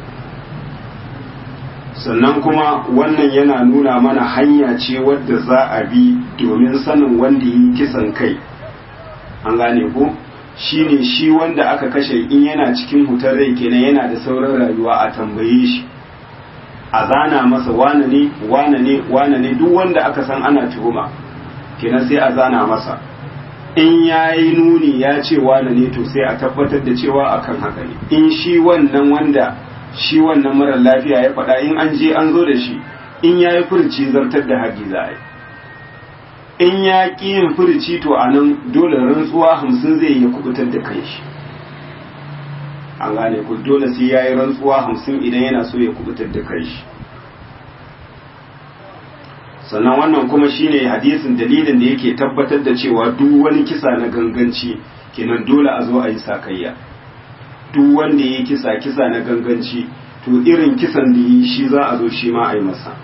sannan kuma wannan yana nuna mana hanya ce wadda za a bi domin sanin wanda yi kisan kai an gane ko shi ne shi wanda aka kashe in yana cikin hutar rai kenan yana da sauran rayuwa a tambaye shi a zana masa wane ne wane ne wane ne duk wanda aka san ana tuhuma kenan sai a zana masa in ya yi nuni ya ce wane ne to sai a tabbatar da cewa akan haka ne in shi wannan wanda shi wannan marar lafiya ya faɗa in an je an zo da shi in ya yi furci zartar da haƙi za a yi in ya ƙi yin furci to a nan dole rantsuwa hamsin zai iya kubutar da kai shi an gane ku dole sai ya yi rantsuwa hamsin idan yana so ya kubutar da kai shi sannan wannan kuma shine hadisin dalilin da yake tabbatar da cewa duk wani kisa na ganganci kenan dole a zo a yi sakayya duk wanda ya kisa kisa na ganganci to irin kisan da yi shi za a zo shi ma a yi masa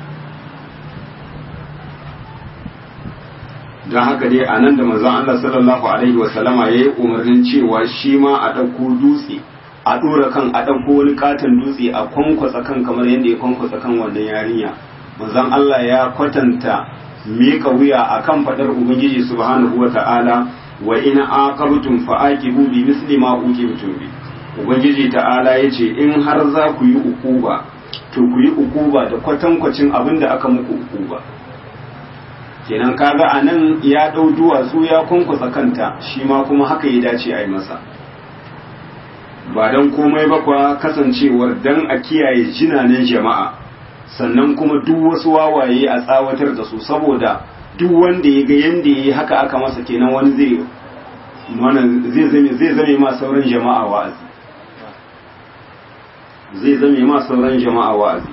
don haka dai a nan da manzon Allah sallallahu alaihi wasallama ya yi umarnin cewa shi ma a ɗauko dutse a ɗora kan a ɗauko wani katon dutse a kwankwasa kan kamar yadda ya kwankwasa kan wannan yarinya manzon Allah ya kwatanta miƙa wuya akan faɗar ubangiji subhanahu wa ta'ala wa in aqabtum fa aqibu bi misli ma uqibtum bi ubangiji ta'ala yace in har za ku yi ukuba to ku yi ukuba da kwatankwacin abin da aka muku ukuba kenan kaga anan ya dau duwatsu ya kunkusa kanta shi ma kuma haka ya dace a yi masa ba dan komai ba kwa kasancewar dan a kiyaye jinanen jama'a sannan kuma duk wasu wawaye a tsawatar da su saboda duk wanda ya ga yanda yayi haka aka masa kenan wani zai zai zame zai zame ma sauran jama'a wa'azi zai zame ma sauran jama'a wa'azi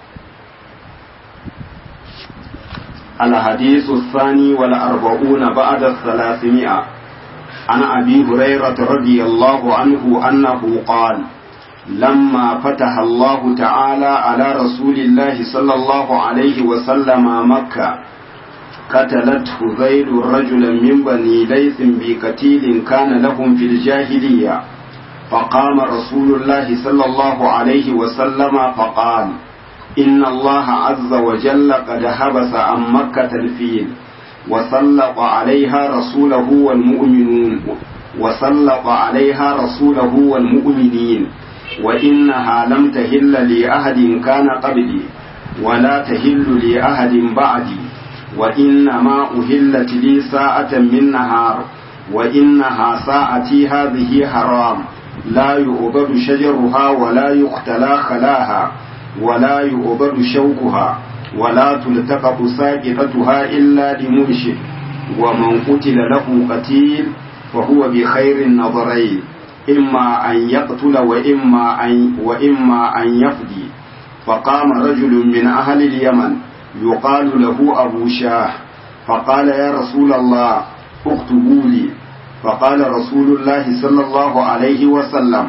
الحديث الثاني والأربعون بعد الثلاثمائة عن أبي هريرة رضي الله عنه أنه قال لما فتح الله تعالى على رسول الله صلى الله عليه وسلم مكة قتلت هذيل رجلا من بني ليث بقتيل كان لهم في الجاهلية فقام رسول الله صلى الله عليه وسلم فقال إن الله عز وجل قد حبس عن مكة الفيل وسلط عليها رسوله والمؤمنون وسلط عليها رسوله والمؤمنين وإنها لم تهل لأحد كان قبلي ولا تهل لأحد بعدي وإنما أهلت لي ساعة من نهار وإنها ساعتي هذه حرام لا يؤبد شجرها ولا يختلى خلاها ولا يؤبد شوكها ولا تلتقط ساقطتها إلا لمرشد ومن قتل له قتيل فهو بخير النظرين إما أن يقتل وإما أن, وإما أن يفدي فقام رجل من أهل اليمن يقال له أبو شاه فقال يا رسول الله اكتبوا لي فقال رسول الله صلى الله عليه وسلم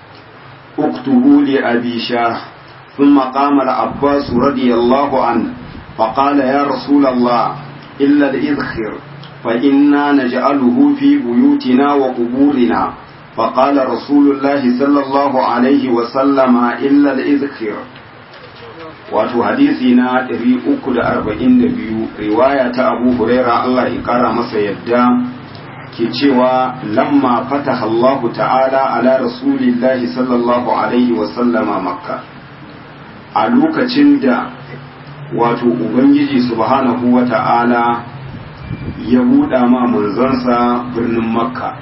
اكتبوا لأبي شاه ثم قام العباس رضي الله عنه فقال يا رسول الله إلا الإذخر فإنا نجعله في بيوتنا وقبورنا فقال رسول الله صلى الله عليه وسلم إلا الإذخر wato hadisi na 342 riwaya ta abu huraira Allah ya kara masa yadda ke cewa lamma fataha Allahu ta'ala ala rasulillahi sallallahu alaihi wasallama makka a lokacin da wato ubangiji subhanahu wa ta'ala ya buɗa ma manzansa birnin makka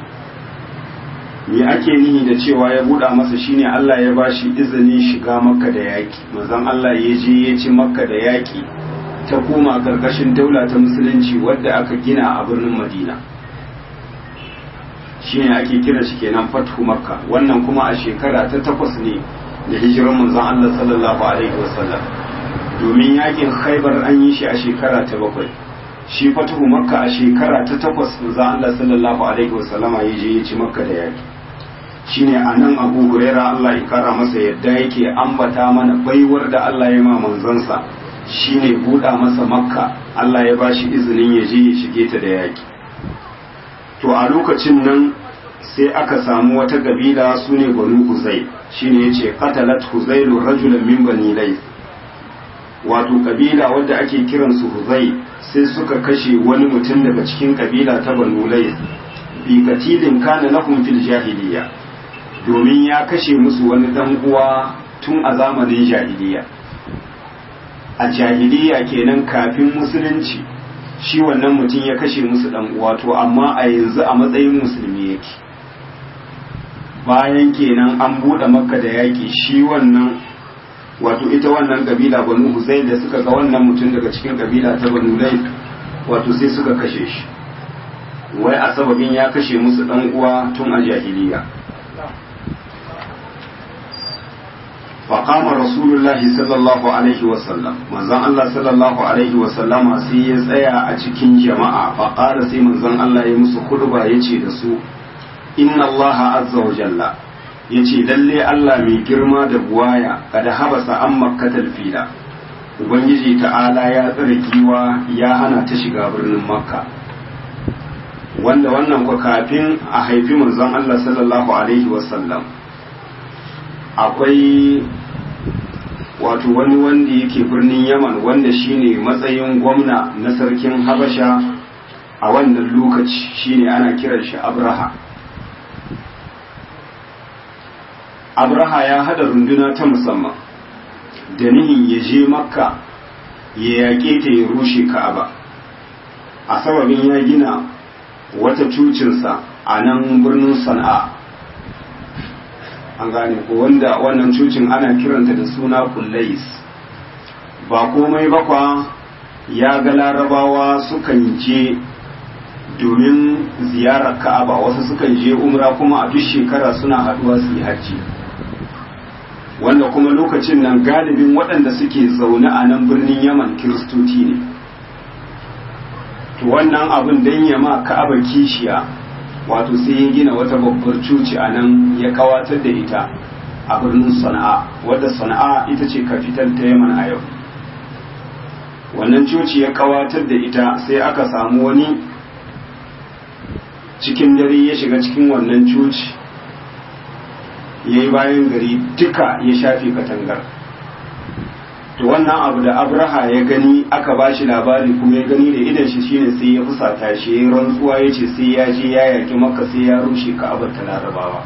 me ake nihi da cewa ya buɗa masa shine Allah ya ba shi izinin shiga makka da yaƙi manzon Allah ya je ya ci makka da yaƙi ta koma ƙarƙashin daula ta musulunci wadda aka gina a birnin madina shine ake kira shi kenan fathu makka wannan kuma a shekara ta takwas ne da hijiran manzon Allah sallallahu alaihi wasallam domin yakin khaibar an yi shi a shekara ta bakwai shi fatuhu makka a shekara ta takwas manzo Allah sallallahu alaihi wasallama ya je ya ci makka da yaki shine anan Abu Huraira Allah ya kara masa yadda yake ambata mana baiwar da Allah ya ma manzansa shine buɗa masa makka Allah ya bashi izinin ya je ya shige ta da yaki to a lokacin nan sai aka samu wata kabila su ne banu huzai shine yace qatalat huzailu rajulan min bani layth wato kabila wadda ake kiransu huzai sai suka kashe wani mutum daga cikin kabila ta banu layth bi katilin kana lahum fil jahiliya domin ya kashe musu wani dan uwa tun a zamanin jahiliya a jahiliya kenan kafin musulunci shi wannan mutum ya kashe musu dan uwa to amma a yanzu a matsayin musulmi yake bayan kenan an buɗe makka da yaƙi shi wannan wato ita wannan kabila banu huzai da suka ga wannan mutum daga cikin kabila ta banu lai wato sai suka kashe shi wai a sababin ya kashe musu dan uwa tun a jahiliya فقام رسول الله صلى الله عليه وسلم manzon Allah sallallahu alaihi wasallama sai ya tsaya a cikin jama'a faqala sai manzon Allah ya musu khutba yace da su inna Allah azza wa jalla yace lalle Allah mai girma da buwaya kada habasa an makkatal fila ubangiji ta'ala ya tsare giwa ya hana ta shiga birnin makka wanda wannan kwa kafin a haifi manzon Allah sallallahu alaihi wasallam akwai wato wani wanda yake birnin yaman wanda shine matsayin gwamna na sarkin habasha a wannan lokaci shine ana kiran shi abraha abraha ya hada runduna ta musamman da nihin ya je makka ya yaƙe ta ya rushe ka'aba a sababin ya gina wata cucinsa a nan birnin sana'a an gane ko wanda wannan cucin ana kiranta da suna kullais ba komai bakwa ya ga larabawa sukan je domin ziyarar ka'aba wasu sukan je umra kuma a duk shekara suna haduwa su yi hajji wanda kuma lokacin nan galibin waɗanda suke zaune a nan birnin yaman kiristoci ne to wannan abin don yama ka'aba kishiya wato sai ya gina wata babbar cuci a nan ya kawatar da ita a birnin sana'a wadda sana'a ita ce kafital ta yaman a yau wannan coci ya kawatar da ita sai aka samu wani cikin dare ya shiga cikin wannan coci ya yi bayan gari duka ya shafe katangar to wannan abu da abraha ya gani aka ba shi labari kuma ya gani da idan shi shine sai ya fusata shi ya rantsuwa ya ce sai ya je ya yaki maka sai ya rushe ka'abar ta larabawa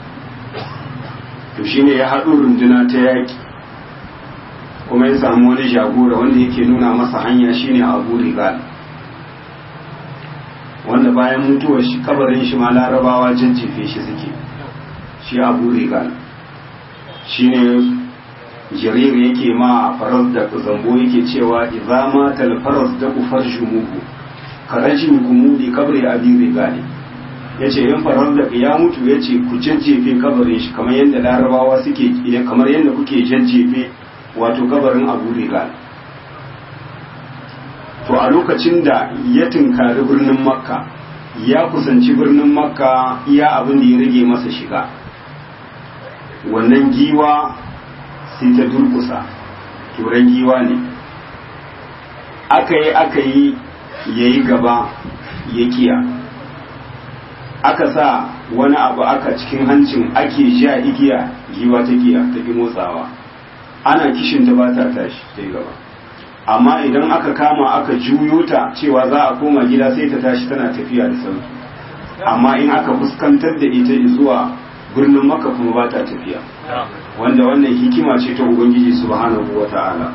to shine ya haɗu runduna ta yaki kuma ya samu wani jagora wanda yake nuna masa hanya shine abu rigal wanda bayan mutuwar shi kabarin shi ma larabawa jajjefe shi suke shi abu rigal shine jarir yake ma faras da zambo yake cewa idza ma tal faras da kufar shumuhu karajin kumudi kabri abi rigali yace yan faras da ya mutu yace ku jajjefe kabarin shi kamar yadda larabawa suke kamar yadda kuke jajjefe wato kabarin abu rigal to a lokacin da ya tunkari birnin makka ya kusanci birnin makka iya abin da ya rage masa shiga wannan giwa sai ta durkusa turan giwa ne aka yi aka yi ya yi gaba ya kiya aka sa wani abu aka cikin hancin ake sha igiya giwa ta kiya ta ki motsawa ana kishin ta ba ta tashi ta gaba amma idan aka kama aka juyo ta cewa za a koma gida sai ta tashi tana tafiya da sauki amma in aka fuskantar da ita zuwa birnin maka kuma ba ta tafiya wanda wannan hikima ce ta ubangiji subhanahu wa ta'ala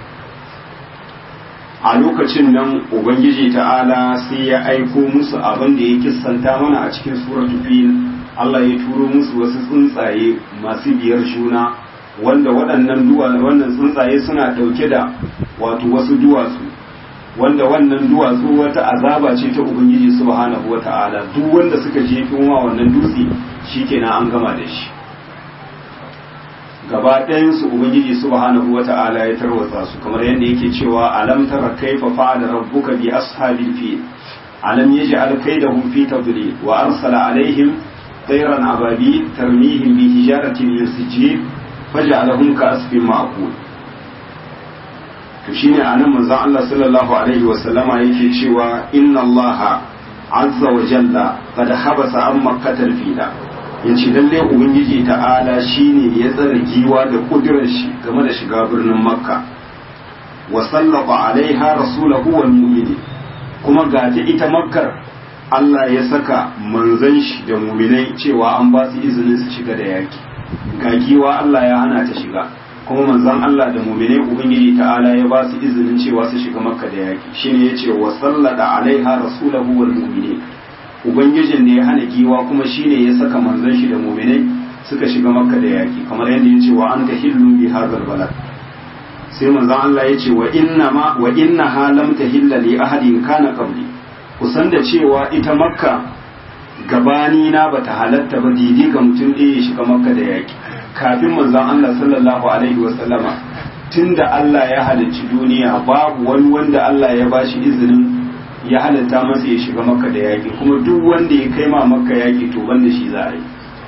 a lokacin nan ubangiji ta'ala sai ya aiko musu abin da ya kissanta mana a cikin suratul fil Allah ya turo musu wasu tsuntsaye masu biyar juna wanda waɗannan wannan tsuntsaye suna ɗauke da wato wasu duwatsu wanda wannan duwatsu wata azaba ce ta ubangiji subhanahu wa ta'ala duk wanda suka jefi ma wannan dutse shikenan an gama da shi gaba ɗayansu ubangiji subhanahu wata'ala ya tarwatsa su kamar yadda yake cewa alam tara kaifa fa'ala rabbuka bi ashabil fil alam yaj'al kaydahum fi tadlil wa arsala alaihim tayran ababi tarmihim bi hijaratin min sijil faj'alahum ka'asfin ma'kul to shine anan manzon Allah sallallahu alaihi wa sallama yake cewa inna Allah azza wa jalla qad habasa an makkatal fila yace lalle ubangiji ta'ala shine ya tsare giwa da kudirar shi game da shiga birnin makka wa sallata alaiha rasulahu wal mu'minin kuma ga ta ita makkar Allah ya saka manzon shi da mu'minai cewa an ba su izinin su shiga da yaki ga giwa Allah ya hana ta shiga kuma manzon Allah da mu'minai ubangiji ta'ala ya ba su izinin cewa su shiga makka da yaki shine yace wa sallata alaiha rasulahu wal mu'minin ubangijin da ya hana giwa kuma shine ya saka manzon shi da mu'minai suka shiga makka da yaki kamar yadda yace wa anta hillu bi hadzal balad sai manzon Allah yace wa inna ma wa inna ha lam tahilla li ahadin kana qabli kusan da cewa ita makka gabani na bata halatta ba didi ga mutum ɗaya ya shiga makka da yaki kafin manzon Allah sallallahu alaihi wa sallama tunda Allah ya halicci duniya babu wani wanda Allah ya bashi izinin ya halatta masa ya shiga makka da yaƙi kuma duk wanda ya kai ma makka yaƙi to banda shi za a yi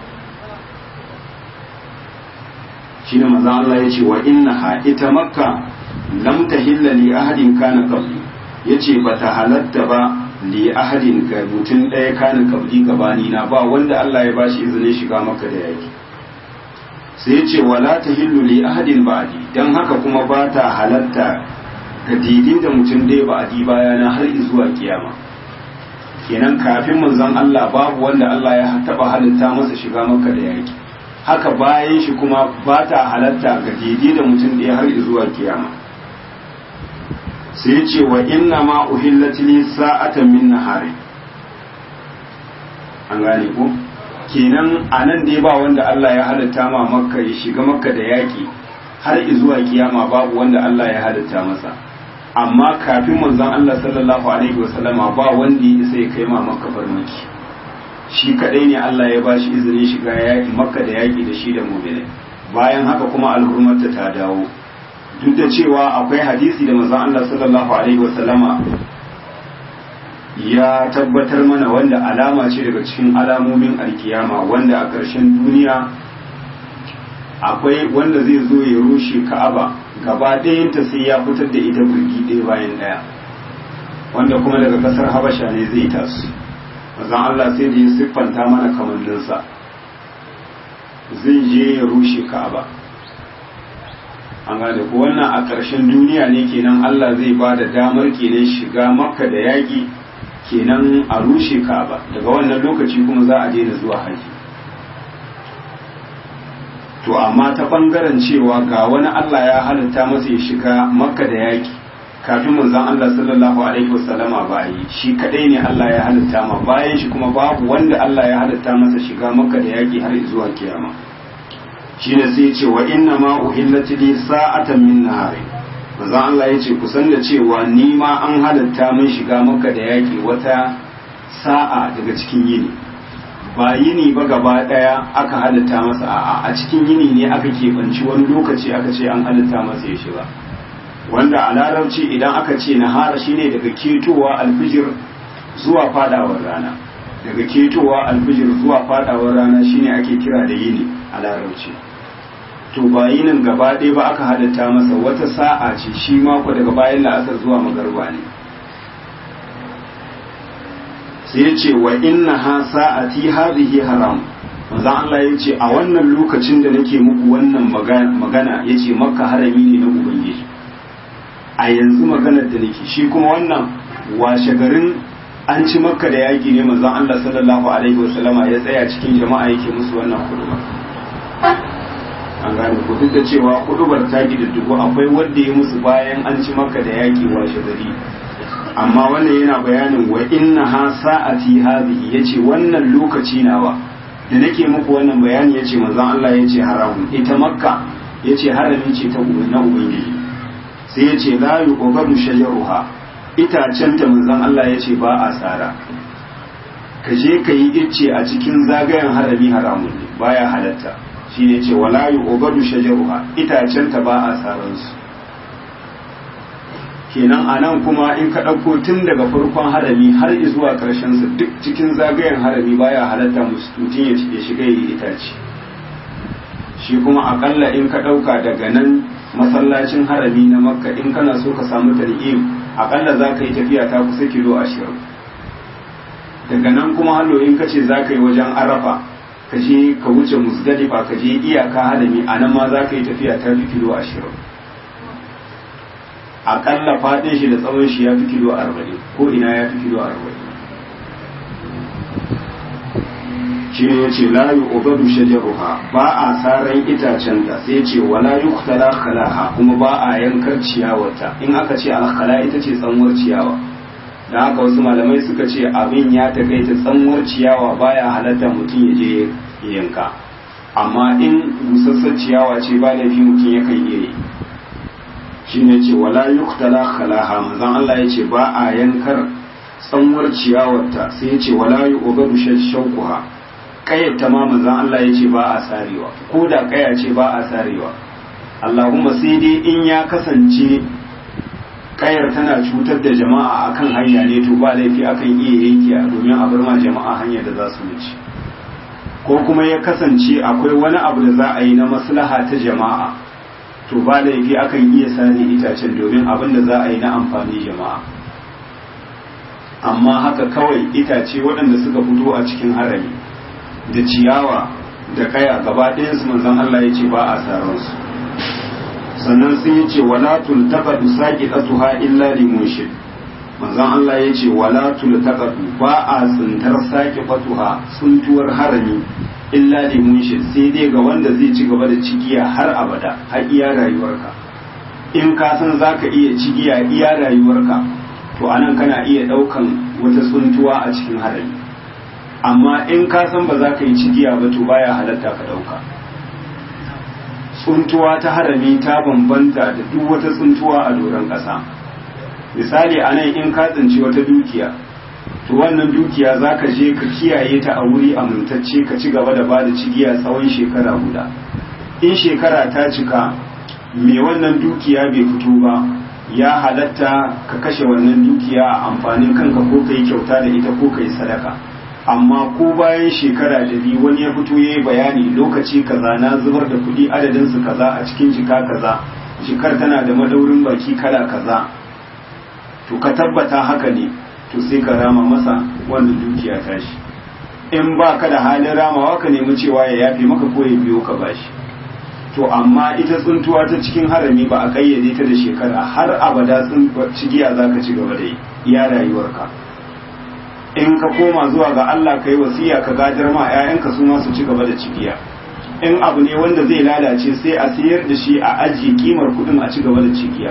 shi ne maza Allah ya ce wa inna ha ita makka lam tahilla li ahadin kana qabli yace bata halatta ba li ahadin ga mutum ɗaya kana qabli gabani na ba wanda Allah ya bashi izinin shiga makka da yaƙi sai yace wala tahillu li ahadin ba'di dan haka kuma ba ta halatta ga daidai da mutum ɗaya ba a di bayana har zuwa kiyama kenan kafin manzon Allah babu wanda Allah ya taɓa halitta masa shiga maka da yaki haka bayan shi kuma ba ta halatta ga daidai da mutum ɗaya har zuwa kiyama sai ce wa inna ma uhillat li sa'atan min nahari an gane ko kenan anan dai ba wanda Allah ya halitta ma makka ya shiga makka da yaki har zuwa kiyama babu wanda Allah ya halitta masa amma kafin manzon Allah sallallahu alaihi wasallama ba wanda ya isa ya kai ma makka farmaki shi kadai ne Allah ya bashi izinin shiga yaki makka da yaki da shi da mu'minai bayan haka kuma al'ummarta ta dawo duk da cewa akwai hadisi da manzon Allah sallallahu alaihi wasallama ya tabbatar mana wanda alama ce daga cikin alamomin alkiyama wanda a ƙarshen duniya akwai wanda zai zo ya rushe ka'aba gaba ɗayanta sai ya fitar da ita birgi ɗaya bayan ɗaya wanda kuma daga ƙasar habasha ne zai tasu mazan Allah sai da ya siffanta mana kamanninsa zai je ya rushe ka'aba an gane ko wannan a ƙarshen duniya ne kenan Allah zai ba da damar kenan shiga makka da yaƙi kenan a rushe ka'aba daga wannan lokaci kuma za a daina zuwa haji to amma ta bangaren cewa ga wani Allah ya halitta masa ya shiga makka da yaki kafin manzon Allah sallallahu alaihi wasallama ba yi shi kadai ne Allah ya halitta ma bayan shi kuma babu wanda Allah ya halitta masa shiga makka da yaki har zuwa kiyama shine sai ya ce wa inna ma uhillat li sa'atan min nahari manzon Allah ya ce kusan da cewa ni ma an halitta min shiga makka da yaki wata sa'a daga cikin yini ba yini ba gaba daya aka halitta masa a'a a cikin yini ne aka keɓanci wani lokaci aka ce an halitta masa ya shiga wanda a larabci idan aka ce nahara shine daga ketowa alfijir zuwa fadawar rana daga ketowa alfijir zuwa fadawar rana shine ake kira da yini a larabci to ba yinin gaba ɗaya ba aka halitta masa wata sa'a ce shi mako daga bayan la'asar zuwa magarba ne sai ya ce wa inna ha sa'ati hadhihi haram manzo Allah ya ce a wannan lokacin da nake muku wannan magana ya ce makka harami ne na ubangiji a yanzu maganar da nake shi kuma wannan washe garin an ci makka da yaƙi ne manzon Allah sallallahu alaihi wasallama ya tsaya cikin jama'a yake musu wannan kuduba an gane ku duk da cewa kudubar ta dubu akwai wanda ya musu bayan an ci makka da yaƙi washe gari amma wannan yana bayanin wa inna ha sa'ati hadhihi yace wannan lokaci nawa da nake muku wannan bayani yace manzon Allah yace haramun ita makka yace harami ce ta na ubangiji sai yace la yuqbalu shajaruha itacen ta manzon Allah yace ba a tsara ka je ka yi icce a cikin zagayen harami haramun ne baya halatta shine ce wala yu'badu shajaruha itacen ta ba a saran su kenan anan kuma in ka ɗauko tun daga farkon harami har zuwa ƙarshen sa duk cikin zagayen harami baya halatta mutum ya shiga yi itace shi kuma akalla in ka ɗauka daga nan masallacin harami na makka in kana so ka samu tan'im akalla za ka yi tafiya ta kusa kilo ashirin daga nan kuma hallo in ka ce za ka yi wajen arafa ka je ka wuce musdalifa ka je iyaka harami a nan ma za ka yi tafiya ta fi kilo ashirin akalla faɗin shi da tsawon shi ya fi kilo arba'in ko ina ya fi kilo arba'in shi ne ya ce la yi obadu shajaruha ba a saran itacen ta sai ce wala yi kutala khalaha kuma ba a yankar ciyawata in aka ce alkhala ita ce tsanwar ciyawa da haka wasu malamai suka ce abin ya takaita tsanwar ciyawa baya halatta mutum ya je yanka amma in busassar ciyawa ce ba laifi mutum ya kan iya yi shi ne ce wala yi kutala khalaha manzan Allah ya ce ba a yankar tsanwar ciyawarta sai ya ce wala yi obadu shaukuha kayyata ma manzan Allah ya ce ba a sarewa ko da kaya ce ba a sarewa Allahumma sai dai in ya kasance kayar tana cutar da jama'a akan hanya ne to ba laifi akan iya yanke domin a bar ma jama'a hanyar da za su wuce ko kuma ya kasance akwai wani abu da za a yi na maslaha ta jama'a to ba laifi akan iya sare itacen domin abin da za a yi na amfani jama'a amma haka kawai itace waɗanda suka fito a cikin harami da ciyawa da kaya gaba ɗayansu manzon Allah ya ce ba a saransu sannan sun yi ce wala tultaqadu saqitatuha illa limunshid manzon Allah ya ce wala tultaqadu ba a tsintar saqifatuha tsuntuwar harami illa limunshid sai dai ga wanda zai ci gaba da cigiya har abada har iya rayuwarka in ka san zaka iya cigiya iya rayuwarka to anan kana iya daukan wata tsuntuwa a cikin harami amma in ka san ba za ka yi cigiya ba to baya halatta ka dauka tsuntuwa ta harami ta bambanta da duk wata tsuntuwa a doron ƙasa misali a nan in ka tsinci wata dukiya to wannan dukiya za ka je ka kiyaye ta a wuri amintacce ka ci gaba da ba da cigiya tsawon shekara guda in shekara ta cika mai wannan dukiya bai fito ba ya halatta ka kashe wannan dukiya a amfanin kanka ko ka yi kyauta da ita ko ka yi sadaka amma ko bayan shekara da biyu wani ya fito ya yi bayani lokaci kaza na zubar da kuɗi adadinsu kaza a cikin jika kaza jikar tana da madaurin baki kala kaza to ka tabbata haka ne to sai ka rama masa wannan dukiya tashi in ba ka da halin ramawa ka nemi cewa ya yafe maka ko ya biyo ka bashi to amma ita tsuntuwa ta cikin harami ba a kayyade ta da shekara har abada cigiya za ka ci gaba da yi iya rayuwarka in ka koma zuwa ga Allah ka yi wasiya ka gadar ma 'ya'yanka su ma su ci gaba da cigiya in abu ne wanda zai lalace sai a sayar da shi a ajiye kimar kudin a ci gaba da cigiya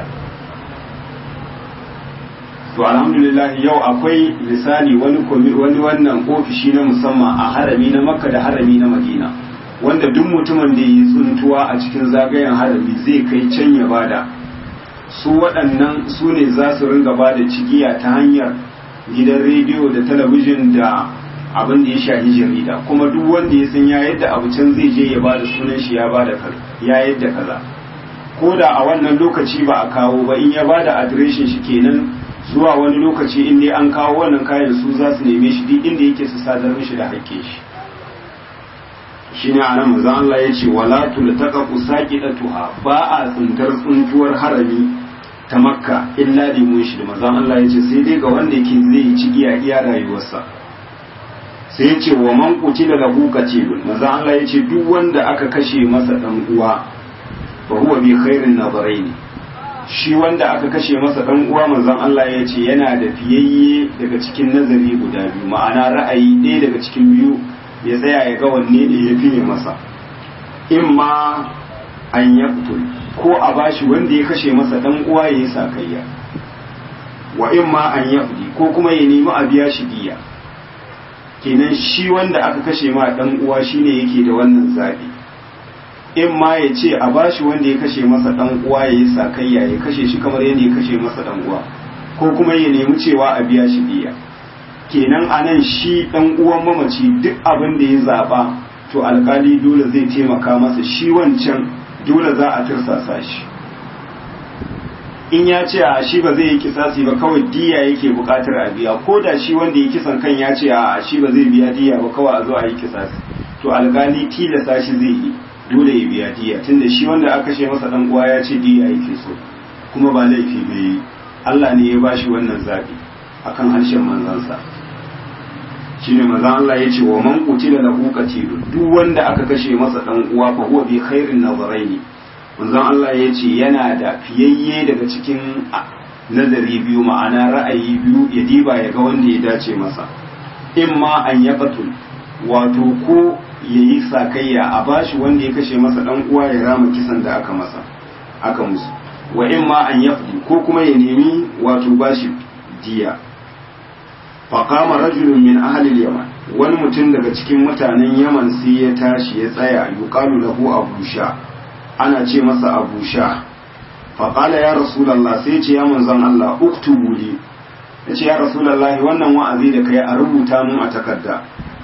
to alhamdulillah yau akwai misali wani wani wannan ofishi na musamman a harami na makka da harami na madina wanda duk mutumin da yi tsuntuwa a cikin zagayen harami zai kai can ya bada su waɗannan su ne za su ringa bada cigiya ta hanyar gidan rediyo da talabijin da abin da ya shahi jarida kuma duk wanda ya san ya yadda abu can zai je ya bada sunan shi ya bada ya yadda kaza ko da a wannan lokaci ba a kawo ba in ya bada adireshin shi kenan zuwa wani lokaci in dai an kawo wannan kayan su za su neme shi duk inda yake su sadar mishi da hakke shi shine anan manzo Allah ya ce wala tultaqu saqidatuha ba a tsintar tsuntuwar harami ta makka illa li munshid manzo Allah ya ce sai dai ga wanda yake zai ci iya iya rayuwarsa sai ya ce wa man qutila lahu qatilun manzo Allah ya ce duk wanda aka kashe masa dan uwa fa huwa bi khairin nadaraini shi wanda aka kashe masa dan uwa manzon Allah ya ce yana da fiyayye daga cikin nazari guda biyu ma'ana ra'ayi ɗaya daga cikin biyu ya tsaya ya ga wanne ne ya fiye masa in ma an yaqtul ko a bashi wanda ya kashe masa dan uwa ya yi sakayya wa in ma an yaqdi ko kuma ya nemi a biya shi diya kenan shi wanda aka kashe ma dan uwa shine yake da wannan zabi in ma ya ce a bashi wanda ya kashe masa dan uwa ya yi sakayya ya kashe shi kamar yadda ya kashe masa dan uwa ko kuma ya nemi cewa a biya shi diya kenan anan shi dan uwan mamaci duk abin da ya zaba to alkali dole zai taimaka masa shi wancan dole za a tirsasa shi in ya ce a shi ba zai yi kisasi ba kawai diya yake bukatar a biya ko da shi wanda ya kisan kan ya ce a shi ba zai biya diya ba kawai a zo a yi kisasi to alkali tilasta shi zai yi dole ya biya diya tunda shi wanda aka kashe masa dan uwa ya ce diya yake so kuma ba laifi bai yi Allah ne ya bashi wannan zabi akan harshen manzansa shine manzon Allah ya ce wa man qutila lahu qatilu duk wanda aka kashe masa dan uwa fa huwa bi khairin nazaraini manzon Allah ya ce yana da fiyayye daga cikin nazari biyu ma'ana ra'ayi biyu ya diba ya ga wanda ya dace masa in ma an ya qatul wato ko yayi sakayya a bashi wanda ya kashe masa dan uwa ya rama kisan da aka masa aka musu wa in ma an yafdi ko kuma ya nemi wato bashi diya faqama rajulun min ahli al-yaman wani mutum daga cikin mutanen yaman sai ya tashi ya tsaya yuqalu lahu abu sha ana ce masa abu sha faqala ya rasulullah sai ce ya manzon Allah uktubu li yace ya rasulullah wannan wa'azi da kai a rubuta mun a takarda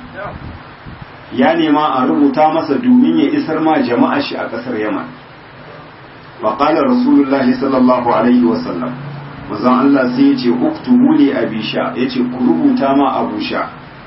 ya nema a rubuta masa domin ya isar ma jama'a shi a kasar yaman faqala rasulullah sallallahu alaihi wasallam manzon Allah sai ya ce uktubu li abisha ya ce ku rubuta ma abusha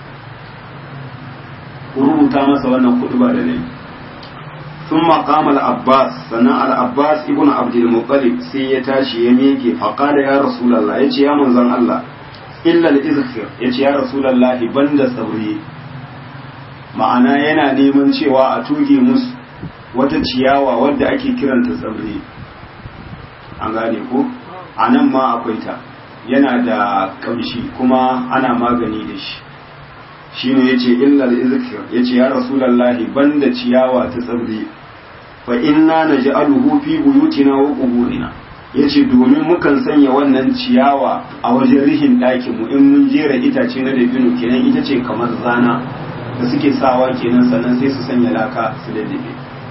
ku rubuta masa wannan kutuba da nayi sun maƙama al-abbas sannan al-abbas ibn abdul muttalib sai ya tashi ya miƙe faqala ya rasulullah ya ce ya manzon Allah illa al-izkhir ya ce ya rasulullah banda sauri ma'ana yana neman cewa a tuge musu wata ciyawa wadda ake kiranta tsabri an gane ko a nan ma akwai ta yana da kamshi kuma ana magani da shi shi ne ya ce illar izikir ya ce ya rasulallahi banda ciyawa ta tsabri fa inna na ji aluhu fi buyutina wa kuburina ya ce domin mukan sanya wannan ciyawa a wajen rihin ɗakinmu in mun jera itace na dabino kenan ita ce kamar zana da suke sawa kenan sannan sai su sanya laka su daddabe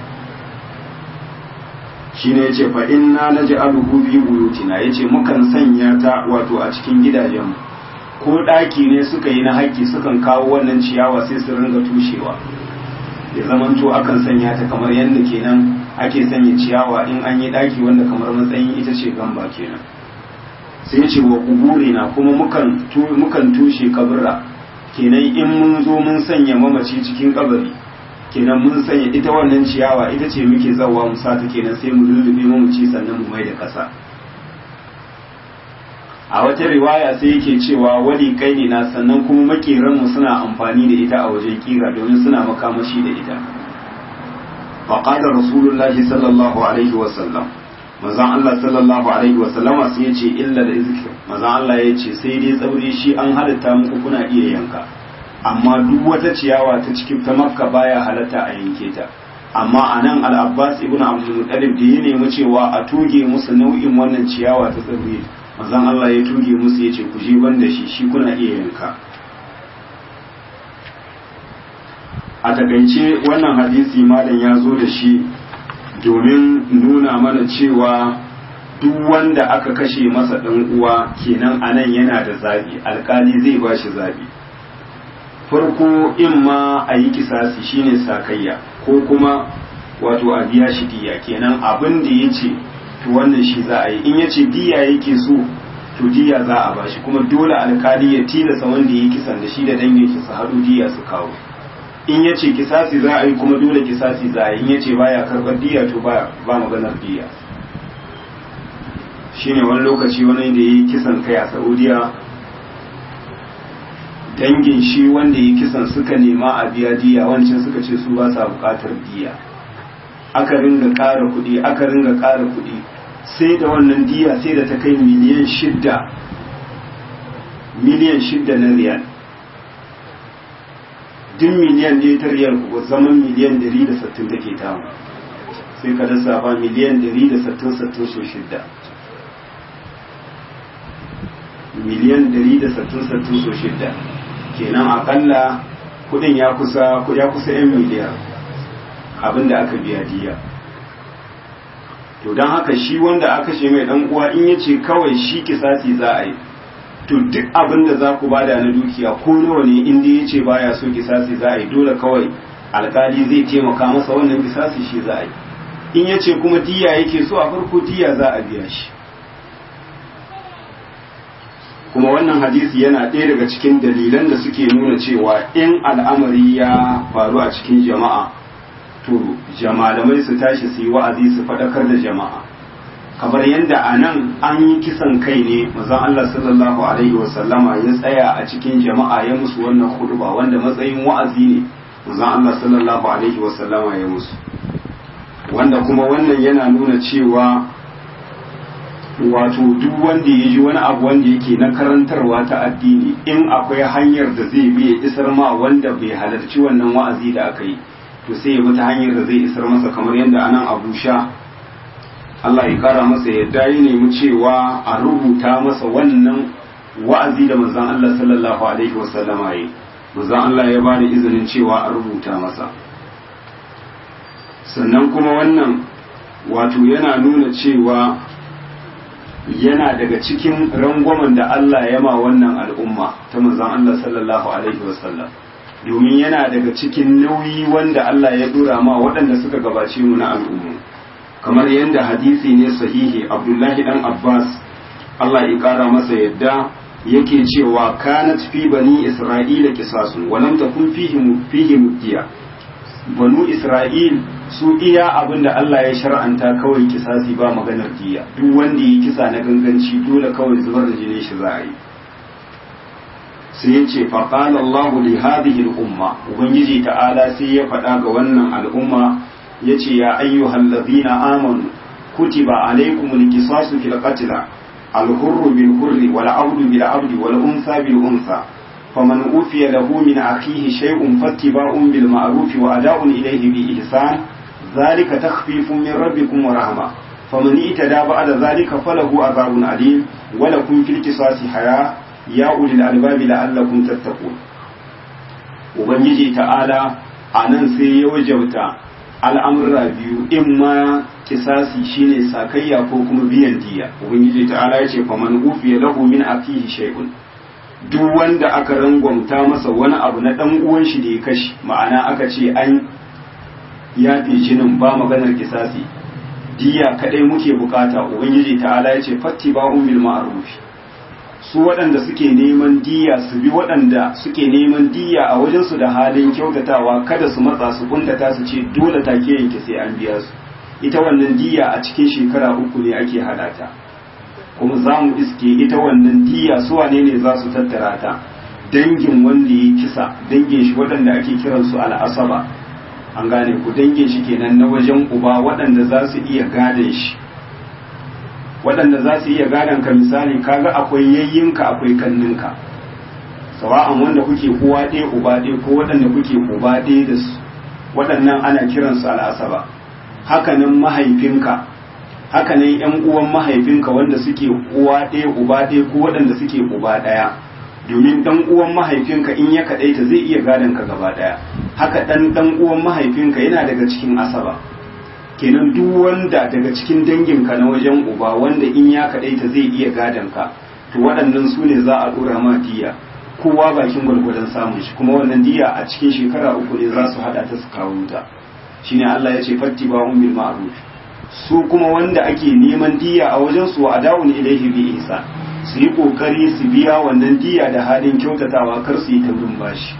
shi ne ya ce fa inna na ji aluhu fi buyutina ya ce mukan sanya ta wato a cikin gidajenmu ko ɗaki ne suka yi na haƙƙi sukan kawo wannan ciyawa sai su ringa tushewa ya zamanto akan sanya ta kamar yadda kenan ake sanya ciyawa in an yi ɗaki wanda kamar matsayin ita ce gamba kenan sai ce wa na kuma mukan tushe kabura kenan in mun zo mun sanya mamaci cikin kabari kenan mun sanya ita wannan ciyawa ita ce muke zawa mu sata kenan sai mu lullube mamaci sannan mu mai da ƙasa a wata riwaya sai yake cewa wali kai ne na sannan kuma makeran mu suna amfani da ita a wajen kira domin suna makamashi da ita faqala rasulullahi sallallahu alaihi wa sallam manzon Allah sallallahu alaihi wa sallama sai yace illa da izkir manzon Allah yace sai dai tsauri shi an halatta muku kuna iya yanka amma duk wata ciyawa ta cikin ta makka baya halatta a yanke ta amma anan al-abbas ibn abdul muttalib da ya nemi cewa a tuge musu nau'in wannan ciyawa ta tsauri manzon Allah ya tuge musu ya ce ku je ban da shi shi kuna iya yanka a takaice wannan hadisi malam ya zo da shi domin nuna mana cewa duk wanda aka kashe masa ɗan uwa kenan anan yana da zabi alkali zai ba shi zabi farko in ma a yi kisasi shine sakayya ko kuma wato a biya shi diya kenan abin da ya ce to wannan shi za a yi in ya ce diya yake so to diya za a bashi kuma dole alkali ya tilasa wanda ya kisan da shi da dangin shi su haɗu diya su kawo in ya ce kisasi za a yi kuma dole kisasi za a yi in ya ce baya karɓar diya to ba ba maganar diya shine wani lokaci wani da ya yi kisan kai a saudiya dangin shi wanda ya kisan suka nema a biya diya wancan suka ce su ba sa buƙatar diya aka ringa ƙara kuɗi aka ringa ƙara kuɗi sai da wannan diya sai da ta kai miliyan shidda miliyan shidda na riyal duk miliyan ɗaya ta riyal kuwa zaman miliyan ɗari da sattin take tamu sai ka dasa ba miliyan ɗari da sattin sattin so shidda miliyan ɗari da sattin sattin so shidda kenan akalla kuɗin ya kusa ya kusa 'yan miliyan abin da aka biya diya to don haka shi wanda aka ce mai dan uwa in yace kawai shi kisasi za a yi to duk abin da za ku bada na dukiya ko nawa ne in dai yace baya so kisasi za a yi dole kawai alkali zai taimaka masa wannan kisasi shi za a yi in ya ce kuma diya yake so a farko diya za a biya shi kuma wannan hadisi yana ɗaya daga cikin dalilan da suke nuna cewa in al'amari ya faru a cikin jama'a to jamalamai su tashi su yi wa'azi su faɗakar da jama'a kamar yadda a nan an yi kisan kai ne mazan Allah sallallahu alaihi wasallama ya tsaya a cikin jama'a ya musu wannan huduba wanda matsayin wa'azi ne mazan Allah sallallahu alaihi wasallama ya musu wanda kuma wannan yana nuna cewa wato duk wanda ya ji wani abu wanda yake na karantarwa ta addini in akwai hanyar da zai bi ya isar ma wanda bai halarci wannan wa'azi da aka yi to sai ya bi ta hanyar da zai isar masa kamar yadda anan abu sha Allah ya kara masa yadda ya nemi cewa a rubuta masa wannan wa'azi da manzon Allah sallallahu alaihi wasallama yi manzon Allah ya bada izinin cewa a rubuta masa sannan kuma wannan wato yana nuna cewa yana daga cikin rangwamen da Allah ya ma wannan al'umma ta manzon Allah sallallahu alaihi wasallam domin yana daga cikin nauyi wanda Allah ya dora ma waɗanda suka gabace mu na al'ummu kamar yadda hadisi ne sahihi Abdullahi dan Abbas Allah ya kara masa yadda yake cewa kanat fi bani Isra'ila qisasun wa lam takun fihi fihi muddiya banu Isra'il su iya abin da Allah ya shar'anta kawai kisasi ba maganar diya duk wanda yi kisa na ganganci dole kawai zubar da jinin shi za a yi sai ya ce faƙala Allah li hadhihi al-umma ubangiji ta'ala sai ya faɗa ga wannan al'umma ya ce ya ayyuhal ladhina amanu kutiba alaykumul qisasu fil qatl al-hurru bil hurri wal 'abdu bil 'abdi wal unsa bil unsa فمن أوفي له من أخيه شيء فاتباع بالمعروف وأداء إليه بإحسان ذلك تخفيف من ربكم ورحمة فمن اعتدى بعد ذلك فله عذاب أليم ولكم في القصاص حياة يا أولي الألباب لعلكم تتقون ubangiji ta'ala a nan sai ya wajauta al'amurra biyu in ma kisasi shine sakayya ko kuma biyan diya ubangiji ta'ala ya ce faman ufiya lahu min akihi shay'un duk wanda aka rangwamta masa wani abu na dan uwan shi da ya kashi ma'ana aka ce an yafe jinin ba maganar kisasi diya kadai muke bukata ubangiji ta'ala ya ce fattiba'un bil ma'ruf su waɗanda suke neman diya su bi waɗanda suke neman diya a wajen su da halin kyautatawa kada su matsa su kuntata su ce dole take yanke sai an biya su ita wannan diya a cikin shekara uku ne ake hada ta kuma za mu iske ita wannan diya su wane ne za su tattara ta dangin wanda ya kisa dangin shi waɗanda ake kiransu al'asaba an gane ku dangin shi kenan na wajen uba waɗanda za su iya gadon shi waɗanda za su iya gadon ka misali kaga akwai yayyinka akwai kanninka sawa'an wanda kuke uwa ɗaya uba ɗaya ko waɗanda kuke uba ɗaya da su waɗannan ana kiransu al'asaba hakanan mahaifinka hakanan yan uwan mahaifinka wanda suke uwa ɗaya uba ɗaya ko waɗanda suke uba ɗaya domin dan uwan mahaifinka in ya kaɗaita zai iya gadon ka gaba ɗaya haka ɗan ɗan uwan mahaifinka yana daga cikin asaba kenan duk wanda daga cikin danginka na wajen uba wanda in ya kaɗaita zai iya gadon ka to waɗannan su ne za a ɗora ma diya kowa bakin gwargwadon samun shi kuma wannan diya a cikin shekara uku ne za su haɗa ta su kawo ta shine Allah ya ce fatti ba bil ma'ruf su kuma wanda ake neman diya a wajen su wa adawun ilaihi bi ihsan su yi kokari su biya wannan diya da halin kyautatawa kar su yi taurin bashi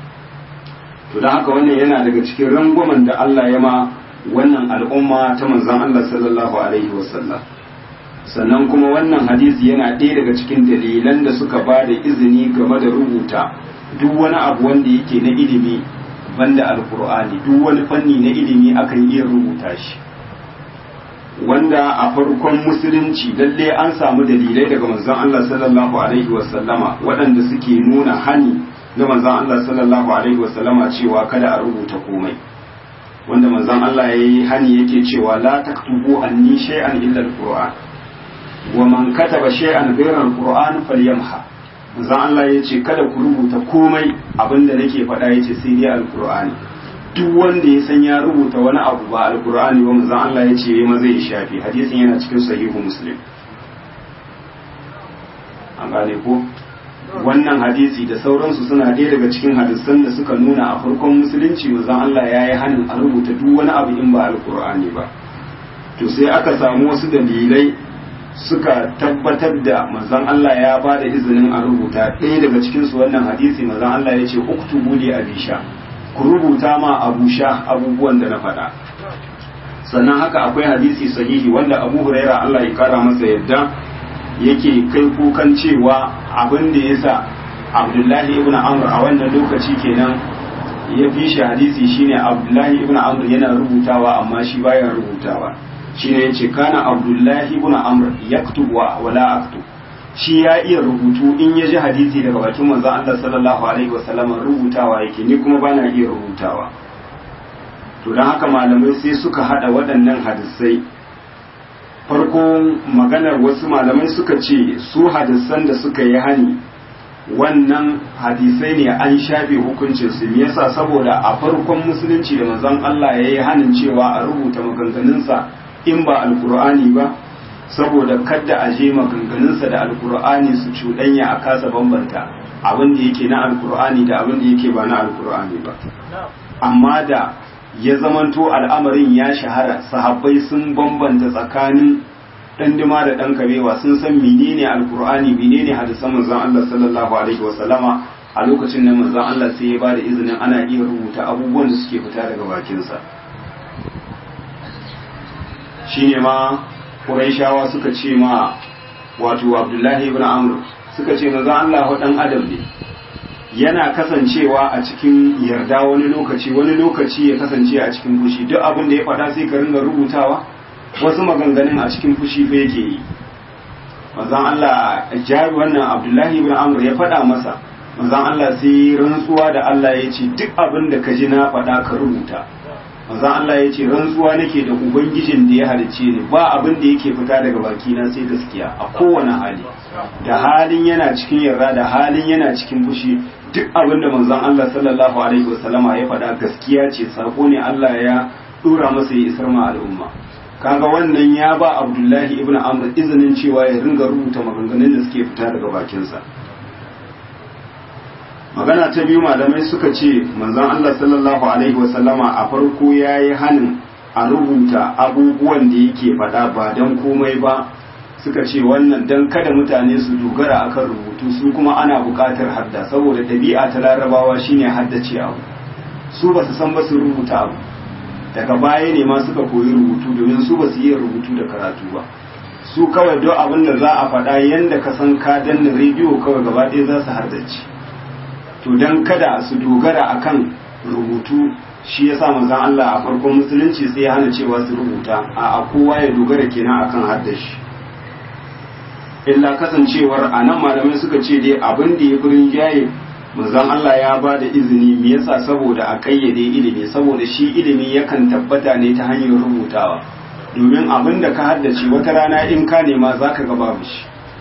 to don haka wannan yana daga cikin rangwamen da Allah ya ma wannan al'umma ta manzon Allah sallallahu alaihi wasallam sannan kuma wannan hadisi yana ɗaya daga cikin dalilan da suka ba da izini game da rubuta duk wani abu wanda yake na ilimi banda alkur'ani duk wani fanni na ilimi akan iya rubuta shi wanda a farkon musulunci lalle an samu dalilai daga manzon Allah sallallahu alaihi wasallama waɗanda suke nuna hani na manzon Allah sallallahu alaihi wasallama cewa kada a rubuta komai wanda manzon Allah ya yi hani yake cewa la taktubu anni shay'an illa alquran wa man kataba shay'an ghayra alquran falyamha manzon Allah ya ce kada ku rubuta komai abinda nake faɗa yace sai dai alqur'ani duk wanda ya san ya rubuta wani abu ba alkur'ani ba manzon Allah ya ce ma zai shafi hadisin yana cikin sahihu muslim an gane ko wannan hadisi da sauransu suna ɗaya daga cikin hadisan da suka nuna a farkon musulunci manzon Allah ya yi hanin a rubuta duk wani abu in ba alkur'ani ba to sai aka samu wasu dalilai suka tabbatar da manzon Allah ya ba da izinin a rubuta ɗaya daga cikin su wannan hadisi manzon Allah ya ce uktubu li abisha ku rubuta ma abusha abubuwan da na faɗa sannan haka akwai hadisi sahihi wanda Abu Huraira Allah ya kara masa yadda yake kai kukan cewa abin da ya sa abdullahi ibn amr a wannan lokaci kenan ya fi shi hadisi shine abdullahi ibn amr yana rubutawa amma shi baya rubutawa shine yace kana abdullahi ibn amr yaktubu wala aktub shi ya iya rubutu in ya ji hadisi daga bakin manzon Allah sallallahu alaihi wasallam rubutawa yake ni kuma bana iya rubutawa to dan haka malamai sai suka hada waɗannan hadisai farko maganar wasu malamai suka ce su hadisan da suka yi hani wannan hadisai ne an shafe hukuncin su me yasa saboda a farkon musulunci da manzon Allah ya yi hanin cewa a rubuta maganganunsa in ba alkur'ani ba saboda kadda a je maganganunsa da alkur'ani su cuɗanya a kasa bambanta abin da yake na alkur'ani da abin da yake ba na alkur'ani ba amma da ya zamanto al'amarin ya shahara sahabbai sun bambanta tsakanin ɗandima da ɗan kabewa sun san menene alkur'ani menene hadisan manzon Allah sallallahu alaihi wa sallama a lokacin nan manzon Allah sai ya bada izinin ana iya rubuta abubuwan da suke fita daga bakinsa shine ma Qurayshawa suka ce ma wato Abdullahi ibn Amr suka ce manzon Allah dan adam ne yana kasancewa a cikin yarda wani lokaci wani lokaci ya kasance a cikin fushi duk abin da ya faɗa sai ka ringa rubutawa wasu maganganun a cikin fushi fa yake yi manzon Allah jari wannan Abdullahi ibn Amr ya faɗa masa manzon Allah sai rantsuwa da Allah ya ce duk abin da ka ji na faɗa ka rubuta manzon Allah ya ce rantsuwa nake da ubangijin da ya halicce ni ba abin da yake fita daga baki na sai gaskiya a kowane hali da halin yana cikin yarda da halin yana cikin fushi duk abin da manzon Allah sallallahu alaihi wasallama ya faɗa gaskiya ce sako ne Allah ya dora masa ya isar ma al'umma kaga wannan ya ba Abdullahi ibn Amr izinin cewa ya ringa rubuta maganganun da suke fita daga bakinsa magana ta biyu malamai suka ce manzon Allah sallallahu alaihi wasallama a farko yayi hanin a rubuta abubuwan da yake faɗa ba don komai ba suka ce wannan don kada mutane su dogara akan rubutu su kuma ana buƙatar hadda saboda ɗabi'a ta larabawa shine haddace abu su ba su san ba su rubuta abu daga baya ne ma suka koyi rubutu domin su ba su yi rubutu da karatu ba su kawai don abin da za a faɗa yadda ka san ka danna rediyo kawai gaba ɗaya za su haddace to don kada su dogara akan rubutu shi ya sa manzon Allah a farkon musulunci sai ya hana cewa su rubuta a kowa ya dogara kenan akan haddashi illa kasancewar a nan malamai suka ce dai abin da ya furin jaye manzon Allah ya ba da izini me yasa saboda a kayyade ilimi saboda shi ilimi yakan tabbata ne ta hanyar rubutawa domin abin da ka haddace wata rana in ka nema zaka ga babu shi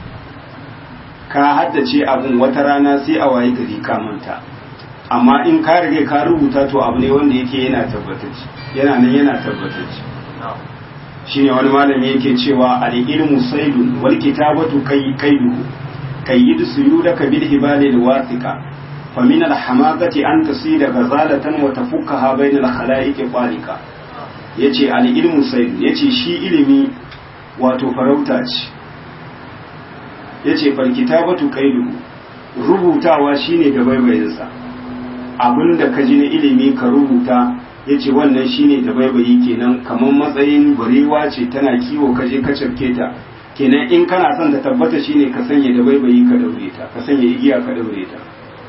ka haddace abin wata rana sai a waye gari ka manta amma in ka rige ka rubuta to abu ne wanda yake yana tabbatacce yana nan yana tabbatacce shine wani malami yake cewa al-ilmu saydun wal kitabatu kay kayduhu kayyid suyudaka bil hibali al wathiqa fa min al hamaqati an tasida ghazalatan wa tafukkaha bayna al khalaiq qalika yace al-ilmu saydun yace shi ilimi wato farauta ce yace fal kitabatu kayduhu rubutawa shine da baibayinsa abinda ka ji na ilimi ka rubuta ya ce wannan shine da baibayi kenan kamar matsayin barewa ce tana kiwo ka je ka cafke ta kenan in kana son ta tabbata shine ka sanya da baibayi ka daure ta ka sanya igiya ka daure ta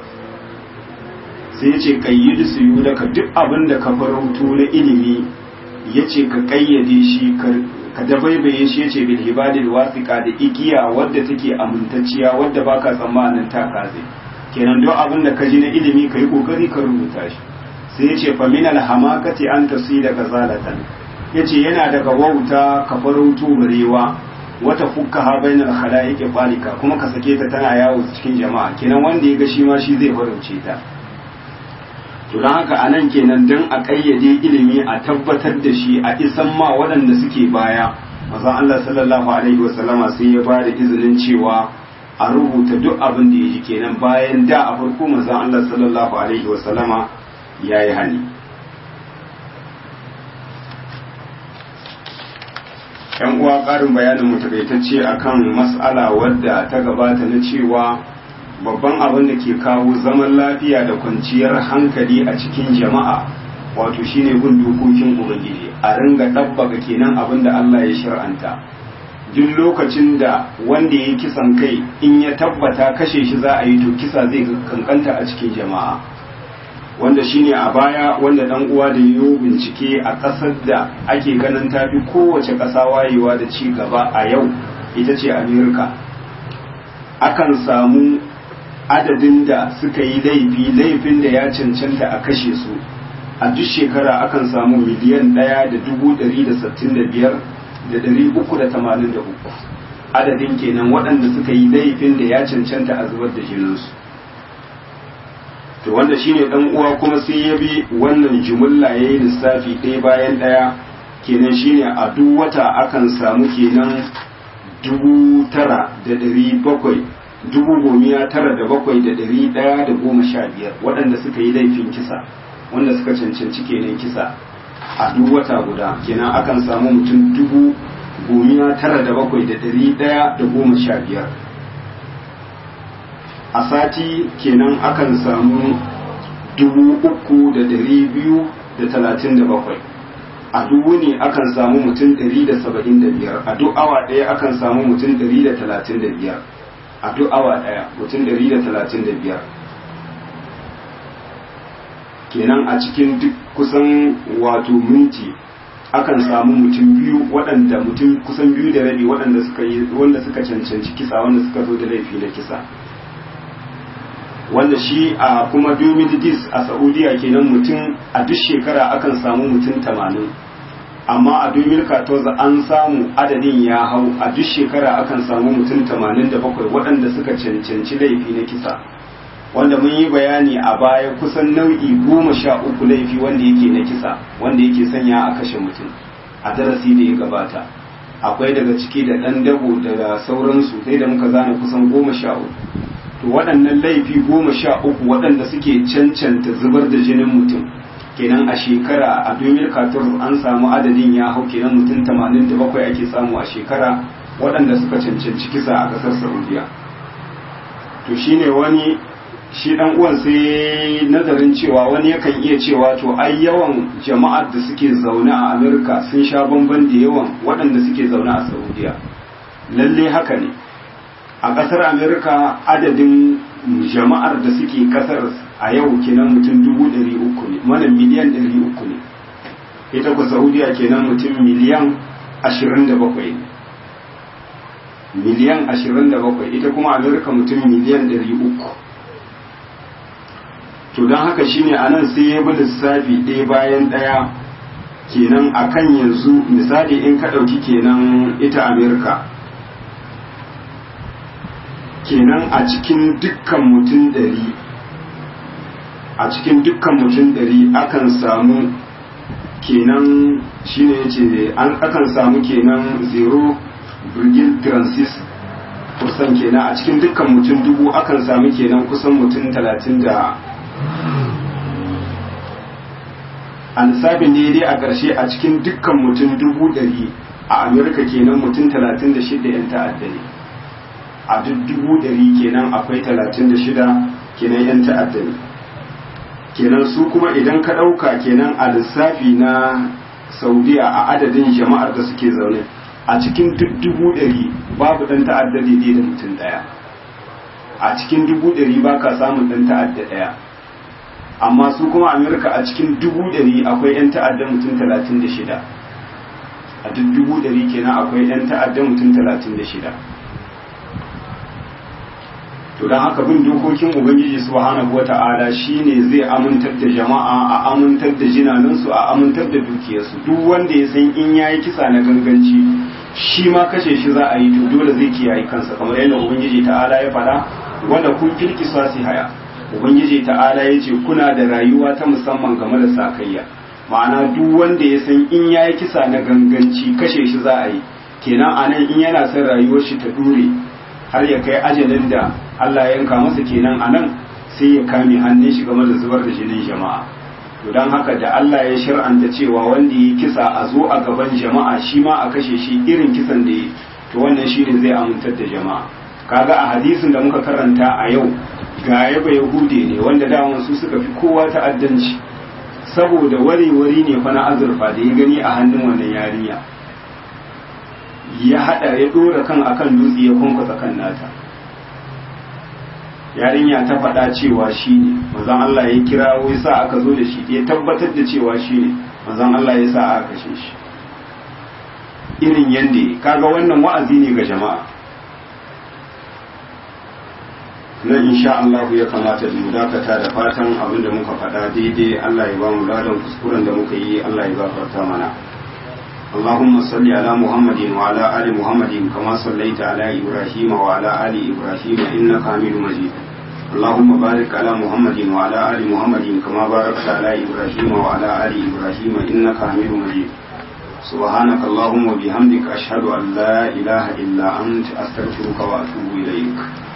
sai ya ce kayyidi su yi daga duk abin da ka farautu na ilimi ya ce ka kayyade shi ka dabaibaye shi ya ce bil hibadil wasiqa da igiya wadda take amintacciya wadda baka tsammanin ta kaze kenan duk abin da ka ji na ilimi ka yi kokari ka rubuta shi sai ya ce famin alhamakati an tasi daga zalatan ya ce yana daga wauta ka farauto barewa wata fukka ha bai na khala'iqi qalika kuma ka sake ta tana yawo cikin jama'a kenan wanda ya ga shi ma shi zai farauce ta to don haka anan kenan dan a kayyade ilimi a tabbatar da shi a isan ma waɗanda suke baya mazan Allah sallallahu alaihi wasallama sai ya ba da izinin cewa a rubuta duk abin da ya ji kenan bayan da a farko manzon Allah sallallahu alaihi wasallama ya yi hani yan uwa ƙarin bayanin mu takaitacce akan mas'ala wadda ta gabata na cewa babban abin da ke kawo zaman lafiya da kwanciyar hankali a cikin jama'a wato shine bin dokokin ubangiji a ringa ɗabbaka kenan abin da Allah ya shir'anta duk lokacin da wanda ya yi kisan kai in ya tabbata kashe shi za a yi to kisa zai kankanta a cikin jama'a wanda shine a baya wanda dan uwa da yiwu bincike a ƙasar da ake ganin tafi kowace ƙasa wayewa da ci gaba a yau ita ce amerika akan samu adadin da suka yi laifi laifin da ya cancanta a kashe su a duk shekara akan samu miliyan ɗaya da dubu ɗari da sittin da biyar da ɗari uku da tamanin da uku adadin kenan waɗanda suka yi laifin da ya cancanta a zubar da jininsu to wanda shine dan uwa kuma sai ya bi wannan jumulla ya yi lissafi ɗaya bayan ɗaya kenan shine a duk wata akan samu kenan dubu tara da ɗari bakwai dubu gomiya tara da bakwai da ɗari ɗaya da goma sha biyar waɗanda suka yi laifin kisa wanda suka cancanci kenan kisa a duk wata guda kenan akan samu mutum dubu gomiya tara da bakwai da ɗari ɗaya da goma sha biyar a sati kenan akan samu dubu uku da ɗari biyu da talatin da bakwai a duk wuni akan samu mutum ɗari da saba'in da biyar a duk awa ɗaya akan samu mutum ɗari da talatin da biyar a duk awa ɗaya mutum ɗari da talatin da biyar kenan a cikin duk kusan wato minti akan samu mutum biyu waɗanda mutum kusan biyu da rabi waɗanda suka yi wanda suka cancanci kisa wanda suka zo da laifi na kisa wanda shi a kuma domin dis a saudiya kenan mutum a duk shekara akan samu mutum tamanin amma a domin katoza an samu adadin ya hau a duk shekara akan samu mutum tamanin da bakwai waɗanda suka cancanci laifi na kisa wanda mun yi bayani a baya kusan nau'i goma sha uku laifi wanda yake na kisa wanda yake sanya a kashe mutum a darasi da ya gabata akwai daga ciki da ɗan dabo da sauransu sai da muka zana kusan goma sha uku to waɗannan laifi goma sha uku waɗanda suke cancanta zubar da jinin mutum kenan a shekara a 2014 an samu adadin ya hau kenan mutum 87 ake samu a shekara waɗanda suka cancanci kisa a ƙasar saudiya to shine wani shi ɗan uwan sai nazarin cewa wani yakan iya cewa to ai yawan jama'ar da suke zaune a amurka sun sha bamban da yawan waɗanda suke zaune a saudiya lalle haka ne a ƙasar amerika adadin jama'ar da suke ƙasar a yau kenan mutum dubu ɗari uku ne mana miliyan ɗari uku ne ita ku saudiya kenan mutum miliyan ashirin da bakwai ne miliyan ashirin da bakwai ita kuma amerika mutum miliyan ɗari uku to don haka shine a nan sai ya bi lissafi ɗaya bayan ɗaya kenan akan yanzu misali in ka ɗauki kenan ita amerika kenan a cikin dukkan mutum ɗari a cikin dukkan mutum ɗari akan samu kenan shine yace an akan samu kenan 0 virgil transis kusan kenan a cikin dukkan mutum dubu akan samu kenan kusan mutum talatin da a lissafin ne dai a ƙarshe a cikin dukkan mutum dubu ɗari a amurka kenan mutum talatin da shida 'yan ta'adda ne a duk dubu ɗari kenan akwai talatin da shida kenan 'yan ta'adda ne kenan su kuma idan ka ɗauka kenan a lissafi na saudiya a adadin jama'ar da suke zaune a cikin duk dubu ɗari babu ɗan ta'adda daidai da mutum ɗaya a cikin dubu ɗari ba ka samun ɗan ta'adda ɗaya amma su kuma amerika a cikin dubu ɗari akwai 'yan ta'adda mutum talatin da shida a duk dubu ɗari kenan akwai 'yan ta'adda mutum talatin da shida to don haka bin dokokin ubangiji subhanahu wata'ala shine zai amintar da jama'a a amintar da jinanansu a amintar da dukiyarsu duk wanda ya san in yayi kisa na ganganci shi ma kashe shi za a yi to dole zai kiyaye kansa kamar yadda ubangiji ta'ala ya faɗa wanda kun fil qisasi haya ubangiji ta'ala ya ce kuna da rayuwa ta musamman game da sakayya ma'ana duk wanda ya san in yayi kisa na ganganci kashe shi za a yi kenan anan in yana son rayuwar shi ta dure har ya kai ajalin da Allah ya yanka masa kenan a nan sai ya kame hannun shi game da zubar da jinin jama'a to don haka da Allah ya shir'anta cewa wanda ya kisa a zo a gaban jama'a shi ma a kashe shi irin kisan da ya to wannan shi ne zai amintar da jama'a kaga a hadisin da muka karanta a yau ga yaba yahude ne wanda daman su suka fi kowa ta'addanci saboda wari-wari ne fa na azurfa da ya gani a hannun wannan yarinya ya hada ya dora kan akan dutse ya kwankwasa kan nata yarinya ta faɗa cewa shi ne manzon Allah ya kirawo ya sa aka zo da shi ya tabbatar da cewa shi ne manzon Allah ya sa aka kashe shi irin yanda kaga wannan wa'azi ne ga jama'a nan insha Allah ya kamata mu dakata da fatan abin da muka faɗa daidai Allah ya ba mu ladan kuskuren da muka yi Allah ya gafarta mana اللهم صل على محمد وعلى آل محمد كما صليت على إبراهيم وعلى آل إبراهيم إنك حميد مجيد اللهم بارك على محمد وعلى آل محمد كما باركت على إبراهيم وعلى آل إبراهيم إنك حميد مجيد سبحانك اللهم وبحمدك أشهد أن لا إله إلا أنت أستغفرك وأتوب إليك